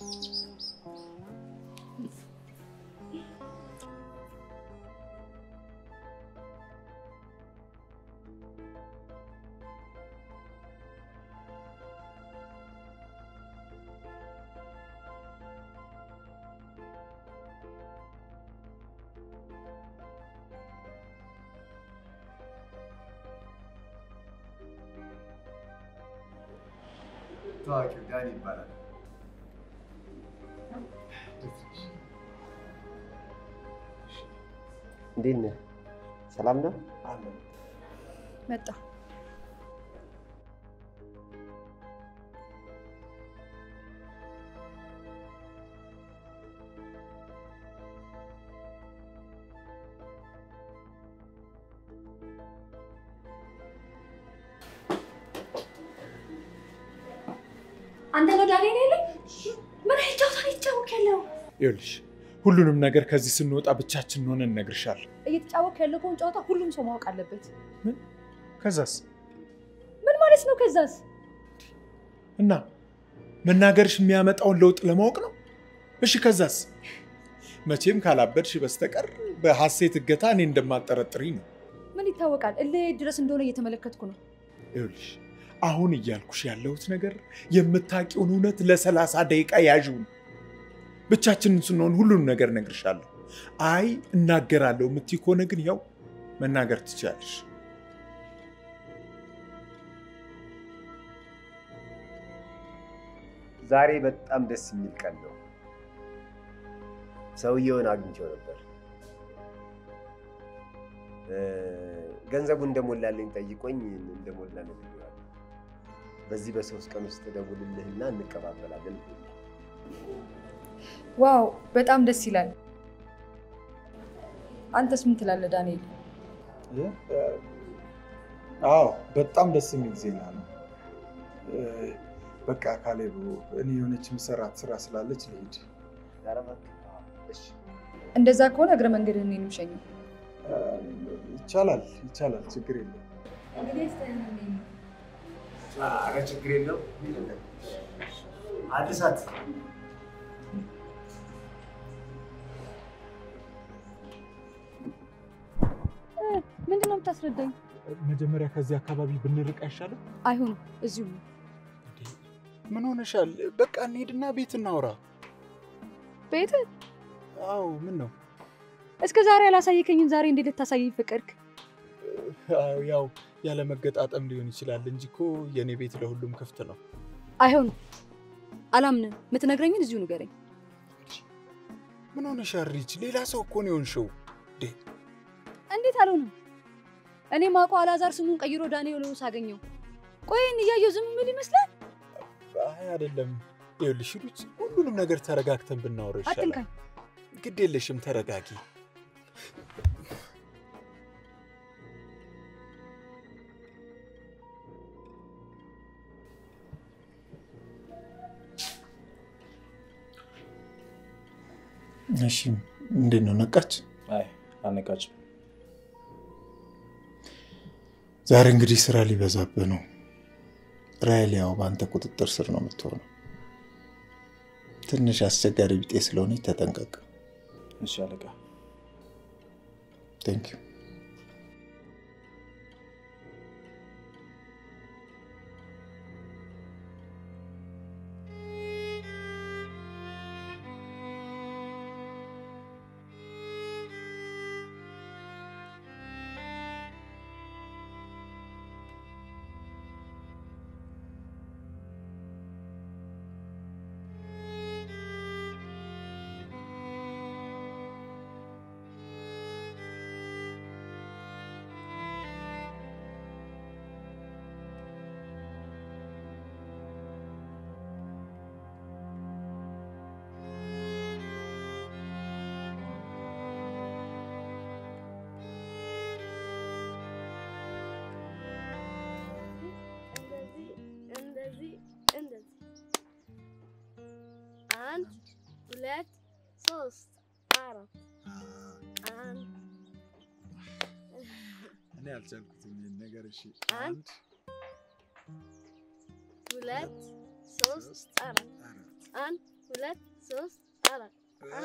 [SPEAKER 3] ታዋቂው ዳን ይባላል። እንዴት ነህ? ሰላም ነው?
[SPEAKER 6] መጣ።
[SPEAKER 4] አንተ ነው ዳንኤል ያለኝ? ምን አይነት ጨዋታ ነው የተጫወክ ያለው?
[SPEAKER 5] ይኸውልሽ ሁሉንም ነገር ከዚህ ስንወጣ ብቻችን ሆነን እነግርሻለሁ።
[SPEAKER 6] እየተጫወክ ያለውን ጨዋታ ሁሉም ሰው ማወቅ አለበት።
[SPEAKER 5] ከዛስ
[SPEAKER 6] ምን ማለት ነው? ከዛስ
[SPEAKER 5] እና መናገርሽ የሚያመጣውን ለውጥ ለማወቅ ነው። እሺ ከዛስ? መቼም ካላበድሽ በስተቀር በሐሴት እገታ እኔ እንደማጠረጥሪኝ ነው።
[SPEAKER 6] ምን ይታወቃል? እልህ ድረስ እንደሆነ እየተመለከትኩ ነው።
[SPEAKER 5] ይኸውልሽ አሁን እያልኩሽ ያለሁት ነገር የምታውቂውን እውነት ለሰላሳ ደቂቃ ያዥው ነው። ብቻችንን ስንሆን ሁሉንም ነገር እነግርሻለሁ። አይ እናገራለሁ የምትይ ከሆነ ግን ያው መናገር ትችላለሽ።
[SPEAKER 3] ዛሬ በጣም ደስ የሚል ቀን ነው። ሰውየውን አግኝቼው ነበር። እ፣ ገንዘቡ እንደሞላልኝ ጠይቆኝ እንደሞላ ነግሬዋለሁ። በዚህ በሶስት ቀን ውስጥ ደውልልህና እንቀባበላለን ብሎኛል።
[SPEAKER 6] ዋው በጣም ደስ ይላል። አንተስ ምን ትላለህ ዳንኤል?
[SPEAKER 5] አዎ በጣም ደስ የሚል ዜና ነው። እ፣ በቃ ካሌብ፣ እኔ የሆነች ምሰራት ስራ ስላለች ልሂድ።
[SPEAKER 3] ኧረ እባክህ፣ እሺ
[SPEAKER 6] እንደዛ ከሆነ እግረ መንገድህን እኔንም ሸኘኝ።
[SPEAKER 5] እ፣ ይቻላል ይቻላል፣ ችግር የለም።
[SPEAKER 3] ኧረ ችግር የለው። አዲሳት
[SPEAKER 6] ምንድን ነው የምታስረዳኝ?
[SPEAKER 5] መጀመሪያ ከዚህ አካባቢ ብንርቅ አይሻልም?
[SPEAKER 6] አይሆንም፣ እዚሁ ነው።
[SPEAKER 1] ምን ሆነሻል? በቃ እንሄድና ቤት እናውራ።
[SPEAKER 6] ቤት
[SPEAKER 1] አዎ፣ ምን ነው?
[SPEAKER 6] እስከ ዛሬ ያላሳየከኝን ዛሬ እንዴት ልታሳየኝ ፈቀድክ?
[SPEAKER 5] አዎ፣ ያው ያለ መገጣጠም ሊሆን ይችላል እንጂ እኮ የእኔ ቤት ለሁሉም ክፍት ነው።
[SPEAKER 6] አይሆንም፣ አላምንም። የምትነግረኝን እዚሁ ንገረኝ።
[SPEAKER 1] ምን ሆነሻል ሪች? ሌላ ሰው እኮ ነው የሆንሽው።
[SPEAKER 6] እንዴት አልሆንም? እኔ ማውቀው አላዛር ስሙን ቀይሮ ዳንኤል ሆኖ ሳገኘው፣ ቆይን እያየው ዝም ምን ይመስላል?
[SPEAKER 5] አይ አይደለም። ይኸውልሽ ሩች፣ ሁሉንም ነገር ተረጋግተን ብናወራ ይሻላል።
[SPEAKER 6] አትንካኝ።
[SPEAKER 5] ግድ የለሽም፣ ተረጋጊ። እሺ፣ እንዴት ነው ነቃች?
[SPEAKER 10] አይ አነቃችም።
[SPEAKER 5] ዛሬ እንግዲህ ስራ ሊበዛብህ ነው። ራይል ያው በአንተ ቁጥጥር ስር ነው የምትሆነው። ትንሽ አስቸጋሪ ቢጤ ስለሆነች ተጠንቀቅ።
[SPEAKER 10] እሺ አለቃ።
[SPEAKER 5] ቴንክ ዩ።
[SPEAKER 4] እንደዚህ እንደዚህ እንደዚህ አንድ ሁለት ሶስት አራት አንድ
[SPEAKER 5] እኔ አልቻልኩትም ይሄን ነገር። እሺ
[SPEAKER 4] አንድ ሁለት ሶስት አራት አንድ ሁለት ሶስት አራት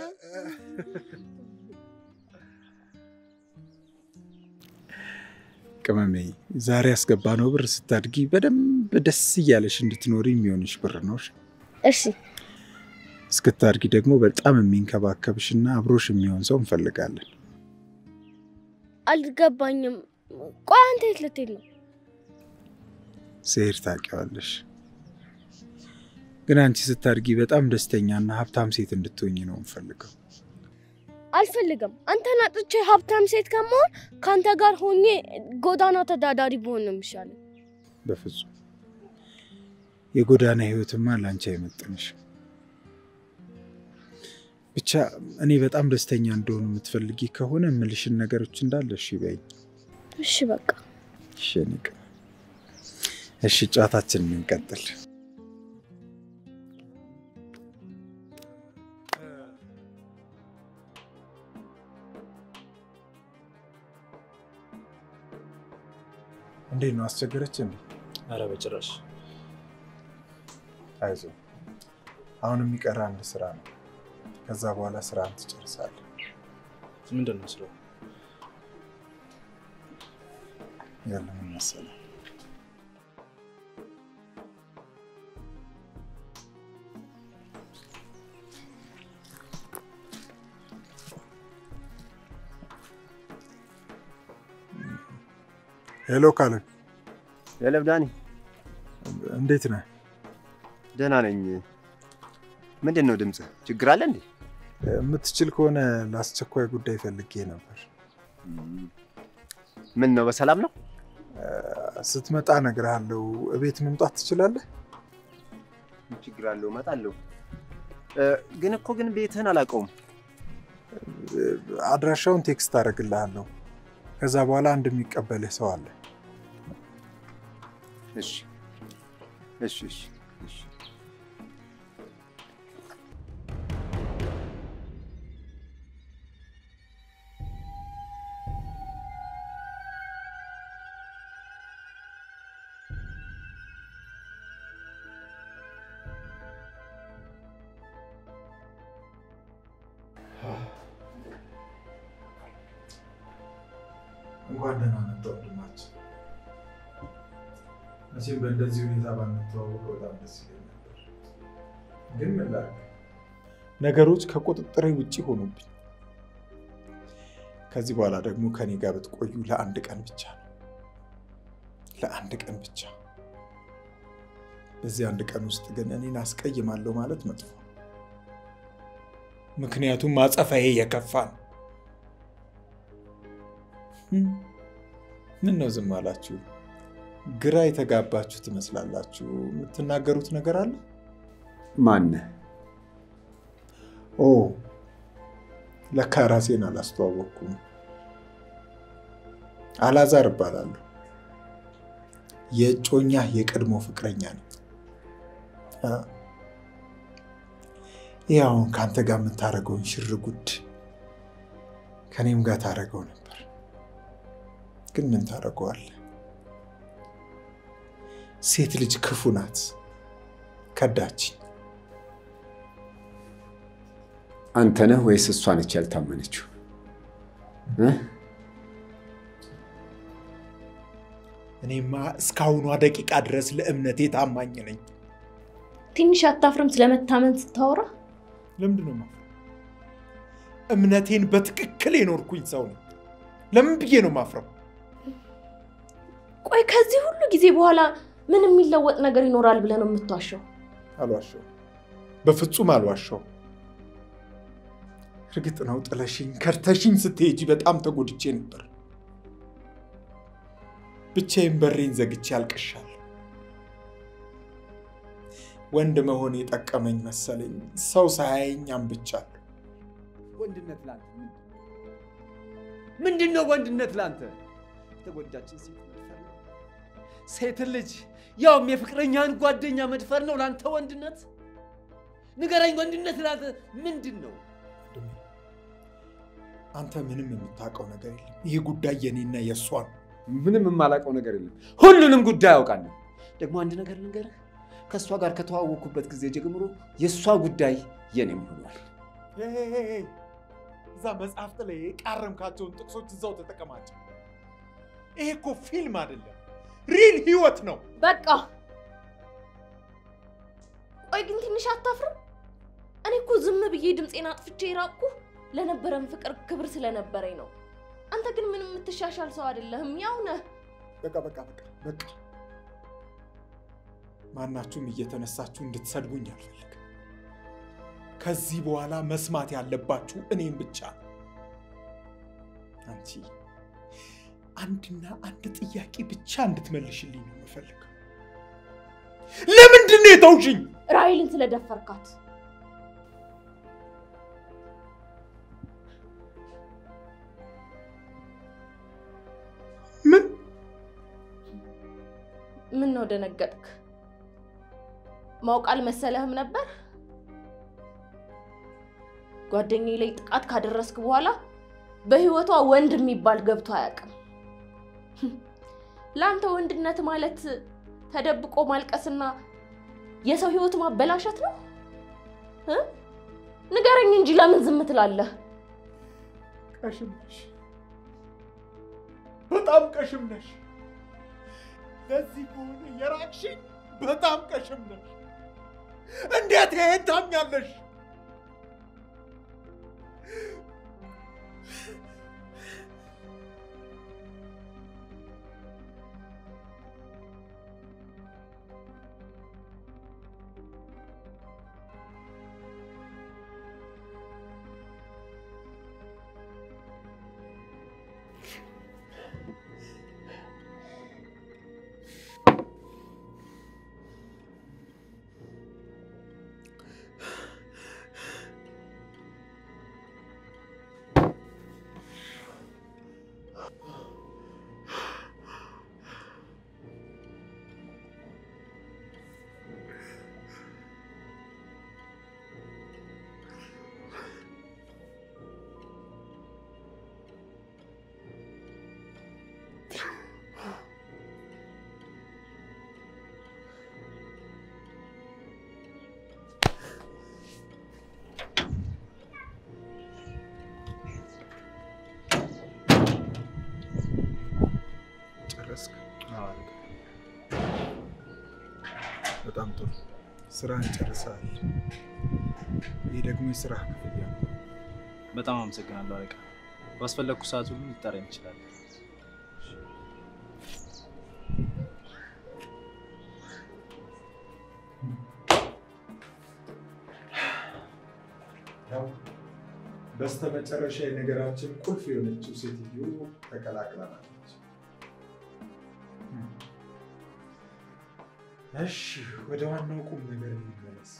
[SPEAKER 1] ቅመሜ፣ ዛሬ ያስገባነው ብር ስታድጊ በደንብ ደስ እያለሽ እንድትኖሪ የሚሆንሽ ብር ነው። እሺ?
[SPEAKER 4] እሺ
[SPEAKER 1] እስክታድጊ ደግሞ በጣም የሚንከባከብሽና አብሮሽ የሚሆን ሰው እንፈልጋለን።
[SPEAKER 4] አልገባኝም። ቆይ አንተ የት ልትሄድ ነው?
[SPEAKER 1] ስሄድ ታውቂዋለሽ። ግን አንቺ ስታድጊ በጣም ደስተኛና ሀብታም ሴት እንድትሆኝ ነው እንፈልገው።
[SPEAKER 4] አልፈልግም። አንተን አጥቼ ሀብታም ሴት ከመሆን ከአንተ ጋር ሆኜ ጎዳና ተዳዳሪ ብሆን ነው የሚሻለው።
[SPEAKER 1] በፍጹም የጎዳና ህይወትማ ለአንቺ አይመጥንሽ። ብቻ እኔ በጣም ደስተኛ እንደሆኑ የምትፈልጊ ከሆነ የምልሽን ነገሮች እንዳለ እሺ በይኝ።
[SPEAKER 4] እሺ በቃ
[SPEAKER 1] እሺ የኔ ቅመም። እሺ ጨዋታችንን እንቀጥል። እንዴት ነው አስቸገረች እንዴ?
[SPEAKER 10] ኧረ በጭራሽ።
[SPEAKER 1] አይዞ አሁን የሚቀር አንድ ስራ ነው። ከዛ በኋላ ስራን ትጨርሳለህ።
[SPEAKER 10] ምንድን ነው ስራው?
[SPEAKER 1] ያለ ምን መሰለህ ሄሎ ካሌብ፣
[SPEAKER 3] የለም ዳኒ፣
[SPEAKER 1] እንዴት ነህ?
[SPEAKER 3] ደህና ነኝ። ምንድን ነው ድምፅ? ችግር አለ እንዴ?
[SPEAKER 5] የምትችል ከሆነ ለአስቸኳይ ጉዳይ ፈልጌ ነበር።
[SPEAKER 3] ምን ነው በሰላም ነው?
[SPEAKER 5] ስትመጣ እነግርሃለሁ። እቤት መምጣት ትችላለህ?
[SPEAKER 3] ምን ችግር አለው? እመጣለሁ። ግን እኮ ግን ቤትህን አላውቀውም።
[SPEAKER 5] አድራሻውን ቴክስት አደርግልሃለሁ። ከዛ በኋላ አንድ የሚቀበልህ ሰው አለ።
[SPEAKER 3] እሺ፣ እሺ፣ እሺ፣ እሺ።
[SPEAKER 5] እንኳን ደህና መጣ ወንድማችን። መቼም በእንደዚህ ሁኔታ ባንተዋወቅ በጣም ደስ ይለኝ ነበር፣ ግን ምን ላድርግ፣ ነገሮች ከቁጥጥሬ ውጭ ሆኑብኝ። ከዚህ በኋላ ደግሞ ከኔ ጋር ብትቆዩ ለአንድ ቀን ብቻ ነው፣ ለአንድ ቀን ብቻ። በዚህ አንድ ቀን ውስጥ ግን እኔን አስቀይማለሁ ማለት መጥፎ ነው። ምክንያቱም ማጸፋዬ የከፋ ነው። ምን ነው ዝም አላችሁ? ግራ የተጋባችሁ ትመስላላችሁ። የምትናገሩት ነገር አለ?
[SPEAKER 3] ማነህ?
[SPEAKER 5] ኦ ለካ ራሴን አላስተዋወቅኩም። አላዛር እባላለሁ። የእጮኛ የቀድሞ ፍቅረኛ ነኝ። ይህ አሁን ከአንተ ጋር የምታደርገውን ሽር ጉድ ከኔም ጋር ታደርገው ነበር ግን ምን ታደርገዋለህ? ሴት ልጅ ክፉ ናት። ከዳችኝ።
[SPEAKER 3] አንተ ነህ ወይስ እሷ ነች ያልታመነችው?
[SPEAKER 5] እኔማ እስካሁኗ ደቂቃ ድረስ ለእምነቴ ታማኝ ነኝ።
[SPEAKER 8] ትንሽ አታፍርም ስለመታመን ስታወራ?
[SPEAKER 5] ለምንድን ነው የማፍረው? እምነቴን በትክክል የኖርኩኝ ሰው ነኝ። ለምን ብዬ ነው ማፍረው?
[SPEAKER 8] ቆይ ከዚህ ሁሉ ጊዜ በኋላ ምን የሚለወጥ ነገር ይኖራል ብለህ ነው የምትዋሸው?
[SPEAKER 5] አልዋሸው፣ በፍጹም አልዋሸው። እርግጥ ነው ጥለሽኝ ከርተሽኝ ስትሄጂ በጣም ተጎድቼ ነበር። ብቻዬን በሬን ዘግቼ አልቅሻለሁ። ወንድ መሆን የጠቀመኝ መሰለኝ። ሰው ሳያየኝ አንብቻለሁ።
[SPEAKER 3] ወንድነት ላንተ ምንድን ነው? ወንድነት ላንተ የተጎዳችን ሴት መድፈር ነው። ሴትን ልጅ ያውም የፍቅረኛን ጓደኛ መድፈር ነው ላንተ ወንድነት? ንገረኝ፣ ወንድነት ላንተ ምንድን ነው?
[SPEAKER 5] አንተ ምንም የምታውቀው ነገር የለም። ይህ ጉዳይ የኔና የእሷ ነው።
[SPEAKER 3] ምንም የማላውቀው ነገር የለም። ሁሉንም ጉዳይ አውቃለሁ። ደግሞ አንድ ነገር ልንገርህ፣ ከእሷ ጋር ከተዋወቅኩበት ጊዜ ጀምሮ የእሷ ጉዳይ የኔም ሆኗል።
[SPEAKER 5] እዛ መጽሐፍት ላይ የቃረምካቸውን ጥቅሶች እዛው ተጠቀማቸው። ይሄ እኮ ፊልም አይደለም፣ ሪል ህይወት ነው።
[SPEAKER 8] በቃ ቆይ ግን ትንሽ አታፍርም? እኔ እኮ ዝም ብዬ ድምፄን አጥፍቼ የራቅኩ ለነበረን ፍቅር ክብር ስለነበረኝ ነው። አንተ ግን ምንም የምትሻሻል ሰው አይደለህም፣ ያው ነህ።
[SPEAKER 5] በቃ በቃ በቃ በቃ። ማናችሁም እየተነሳችሁ እንድትሰድቡኝ አልፈልግም። ከዚህ በኋላ መስማት ያለባችሁ እኔም ብቻ ነው። አንቺ አንድና አንድ ጥያቄ ብቻ እንድትመልሽልኝ ነው የምፈልገው። ለምንድን ነው የተውሽኝ?
[SPEAKER 8] ራሔልን ስለደፈርካት
[SPEAKER 5] ምን
[SPEAKER 8] ምን ነው ደነገጥክ? ማወቅ አልመሰለህም ነበር? ጓደኛዬ ላይ ጥቃት ካደረስክ በኋላ በህይወቷ ወንድ የሚባል ገብቶ አያውቅም። ለአንተ ወንድነት ማለት ተደብቆ ማልቀስና የሰው ህይወት ማበላሸት ነው? እ? ንገረኝ እንጂ ለምን ዝም ትላለህ?
[SPEAKER 5] ቀሽም ነሽ፣ በጣም ቀሽም ነሽ። ለዚህ ከሆነ የራቅሽኝ በጣም ቀሽም ነሽ። እንዴት ይሄን ታምኛለሽ?
[SPEAKER 1] በጣም ጥሩ ስራን ጨርሰሃል። ይህ ደግሞ የስራ ክፍያ ነው።
[SPEAKER 10] በጣም አመሰግናለሁ አለቃ። ባስፈለግኩ ሰዓት ሁሉ ልጠራኝ ይችላል።
[SPEAKER 5] በስተመጨረሻ የነገራችን ቁልፍ የሆነችው ሴትዮ ተቀላቅለናለች። እሺ ወደ ዋናው ቁም ነገር እንመለስ።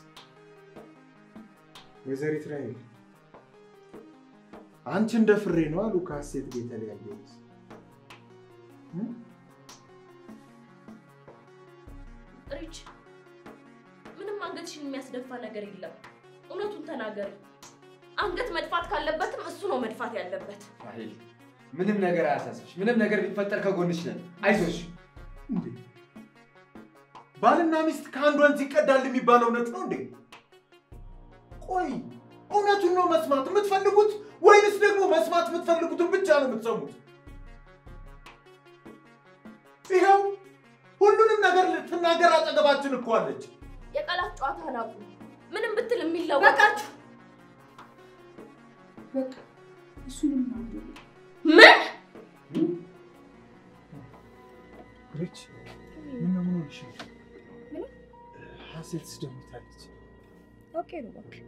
[SPEAKER 5] ወይዘሪት ራሔል አንቺ እንደ ፍሬ ነው አሉ ከሀሴት ጋር የተለያየሁት።
[SPEAKER 8] ሪች፣ ምንም አንገትሽን የሚያስደፋ ነገር የለም። እውነቱን ተናገሪ። አንገት መድፋት ካለበትም እሱ ነው መድፋት ያለበት።
[SPEAKER 12] ራሔል ምንም ነገር አያሳስብሽ። ምንም ነገር ቢፈጠር ከጎንሽ ነን። አይዞሽ።
[SPEAKER 5] እንዴ ባልና ሚስት ከአንድ ወንዝ ይቀዳል የሚባለው እውነት ነው እንዴ? ቆይ እውነቱን ነው መስማት የምትፈልጉት ወይንስ ደግሞ መስማት የምትፈልጉትን ብቻ ነው የምትሰሙት? ይኸው ሁሉንም ነገር ልትናገር አጠገባችን እኮ አለች።
[SPEAKER 8] የቃላት ጨዋታ ናቁ። ምንም ብትል የሚለወጥ
[SPEAKER 6] በቃችሁ። በቃ እሱንም
[SPEAKER 8] ምን
[SPEAKER 5] ሪች ምን ነው ምን ሆንሽ? ሀሴት ስደውታለች።
[SPEAKER 6] ኦኬ ነው እባክህ።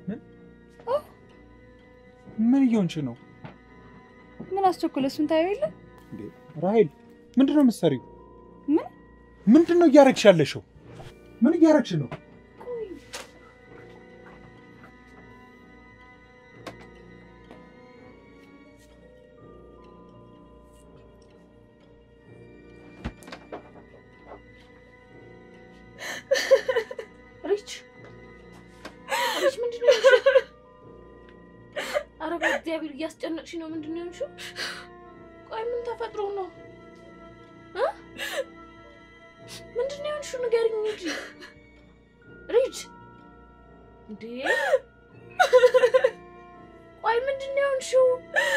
[SPEAKER 1] ምን እየሆንሽ ነው
[SPEAKER 6] ምን አስቸኮለ? እሱን ታየው የለ
[SPEAKER 1] እንዴ? ራሔል ምንድን ነው የምትሰሪው?
[SPEAKER 6] ምን
[SPEAKER 5] ምንድን ነው እያረግሽ ያለሽው? ምን እያረግሽ ነው?
[SPEAKER 8] ሪች ሪች፣ ምንድን ነው የሆንሽው? ኧረ በእግዚአብሔር እያስጨነቅሽ ነው። ምንድን ነው የሆንሽው? ቆይ ምን ተፈጥሮ ነው እ? ምንድን ነው የሆንሽው? ንገሪኝ እንጂ ሪች። እንዴ ቆይ ምንድን ነው የሆንሽው?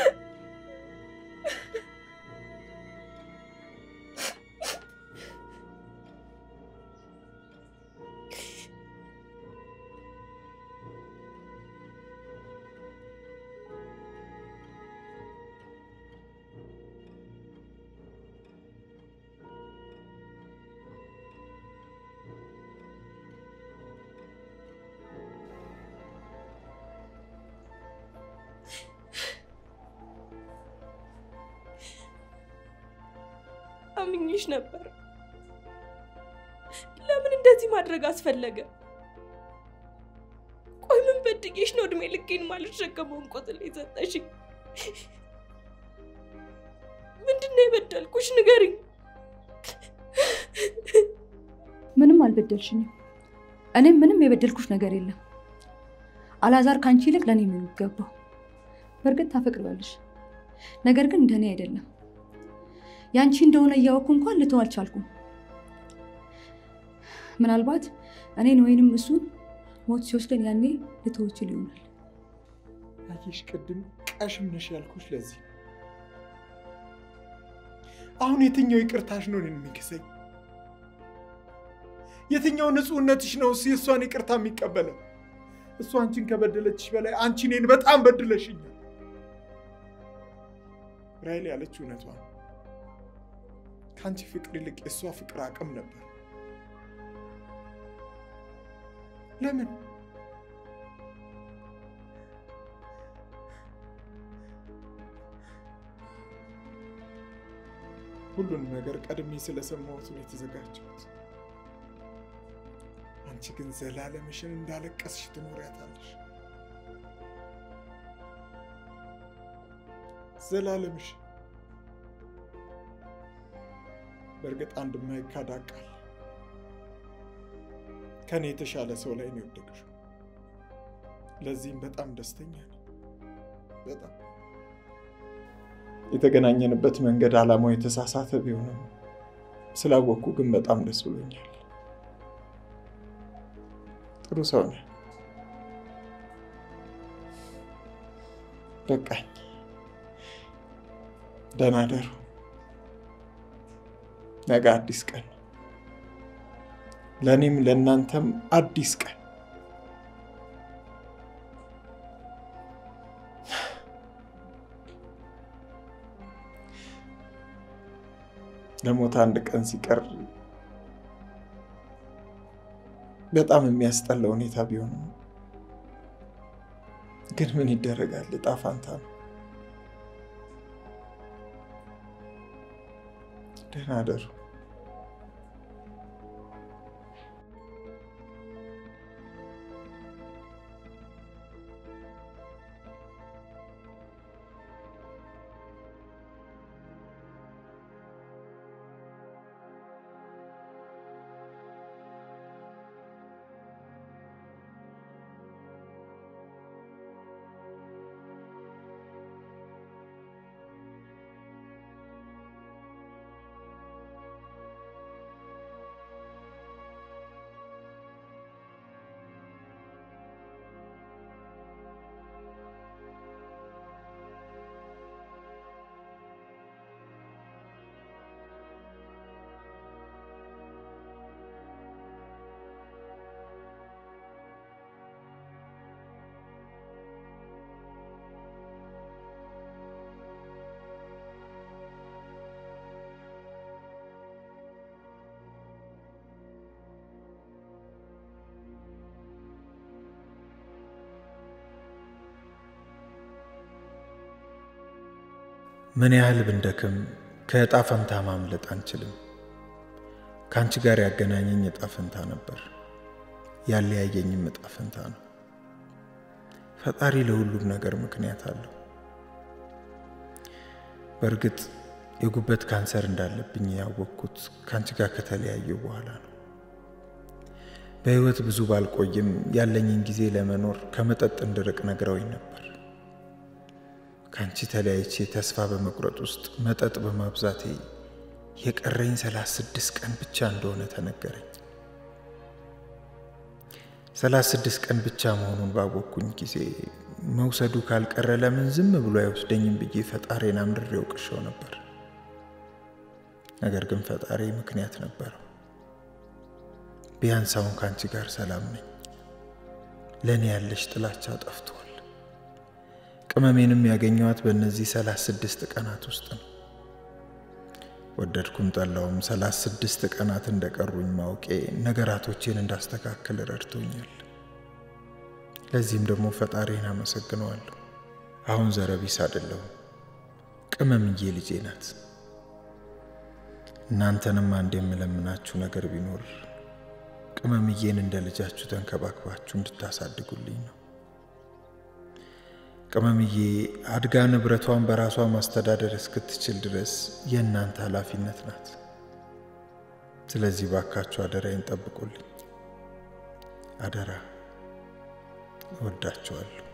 [SPEAKER 2] አምኜሽ ነበር። ለምን እንደዚህ ማድረግ አስፈለገ? ቆይ ምን በድጌሽ ነው እድሜ ልኬን ማልሸከመውን ቁጥል የሰጠሽኝ? ምንድን ነው የበደልኩሽ? ንገሪኝ።
[SPEAKER 6] ምንም አልበደልሽኝም። እኔም ምንም የበደልኩሽ ነገር የለም። አላዛር ከአንቺ ይልቅ ለእኔ ነው የሚገባው። በእርግጥ ታፈቅሪዋለሽ፣ ነገር ግን እንደኔ አይደለም። ያንቺ እንደሆነ እያወቅኩ እንኳን ልተው አልቻልኩም። ምናልባት እኔን ወይንም እሱን ሞት ሲወስደን ያኔ ልተው እችል ይሆናል።
[SPEAKER 5] አየሽ፣ ቅድም ቀሽም ነሽ ያልኩሽ ለዚህ ነው። አሁን የትኛው ይቅርታሽ ነው እኔን የሚክሰኝ? የትኛው ንጹሕነትሽ ነው እሱ የእሷን ይቅርታ የሚቀበለው? እሱ አንቺን ከበደለችሽ በላይ አንቺ እኔን በጣም በድለሽኛል። ራሔል ያለችው እውነቷ ነው። ከአንቺ ፍቅር ይልቅ የእሷ ፍቅር አቅም ነበር። ለምን ሁሉንም ነገር ቀድሜ ስለሰማሁት ነው የተዘጋጀሁት። አንቺ ግን ዘላለምሽን እንዳለቀስሽ ትኖሪያታለሽ። ዘላለምሽ በእርግጥ አንድ የማይካድ ሀቅ አለ። ከኔ የተሻለ ሰው ላይ ነው የወደቅሽው። ለዚህም በጣም ደስተኛ ነኝ። በጣም የተገናኘንበት መንገድ ዓላማው የተሳሳተ ቢሆንም ስላወቅኩ ግን በጣም ደስ ብሎኛል። ጥሩ ሰው ነህ። በቃኝ። ደህና ደሩ። ነገ አዲስ ቀን ነው። ለእኔም ለእናንተም አዲስ ቀን ለሞት አንድ ቀን ሲቀር በጣም የሚያስጠላ ሁኔታ ቢሆንም ግን ምን ይደረጋል፣ እጣ ፋንታ ነው። ደህና አደሩ። ምን ያህል ብንደክም ከዕጣ ፈንታ ማምለጥ አንችልም። ከአንቺ ጋር ያገናኘኝ ዕጣ ፈንታ ነበር፣ ያለያየኝም ዕጣ ፈንታ ነው። ፈጣሪ ለሁሉም ነገር ምክንያት አለው። በእርግጥ የጉበት ካንሰር እንዳለብኝ ያወቅኩት ከአንቺ ጋር ከተለያየው በኋላ ነው። በሕይወት ብዙ ባልቆይም ያለኝን ጊዜ ለመኖር ከመጠጥ እንድርቅ ነግረውኝ ነበር። ከአንቺ ተለያይቼ ተስፋ በመቁረጥ ውስጥ መጠጥ በማብዛቴ የቀረኝ ሰላሳ ስድስት ቀን ብቻ እንደሆነ ተነገረኝ። ሰላሳ ስድስት ቀን ብቻ መሆኑን ባወቅኩኝ ጊዜ መውሰዱ ካልቀረ ለምን ዝም ብሎ አይወስደኝም ብዬ ፈጣሪን አምርሬ ወቅሼው ነበር። ነገር ግን ፈጣሪ ምክንያት ነበረው። ቢያንስ አሁን ከአንቺ ጋር ሰላም ነኝ። ለእኔ ያለሽ ጥላቻ ጠፍቷል። ቅመሜንም ያገኘኋት በእነዚህ ሰላሳ ስድስት ቀናት ውስጥ ነው። ወደድኩም ጠላውም ሰላሳ ስድስት ቀናት እንደቀሩኝ ማውቄ ነገራቶቼን እንዳስተካክል ረድቶኛል። ለዚህም ደግሞ ፈጣሪን አመሰግነዋለሁ። አሁን ዘረቢስ አይደለሁም፣ ቅመምዬ ልጄ ናት። እናንተንም አንድ የምለምናችሁ ነገር ቢኖር ቅመምዬን እንደ ልጃችሁ ተንከባክባችሁ እንድታሳድጉልኝ ነው። ቅመምዬ አድጋ ንብረቷን በራሷ ማስተዳደር እስክትችል ድረስ የእናንተ ኃላፊነት ናት። ስለዚህ ባካችሁ አደራዬን ጠብቁልኝ። አደራ። እወዳችኋለሁ።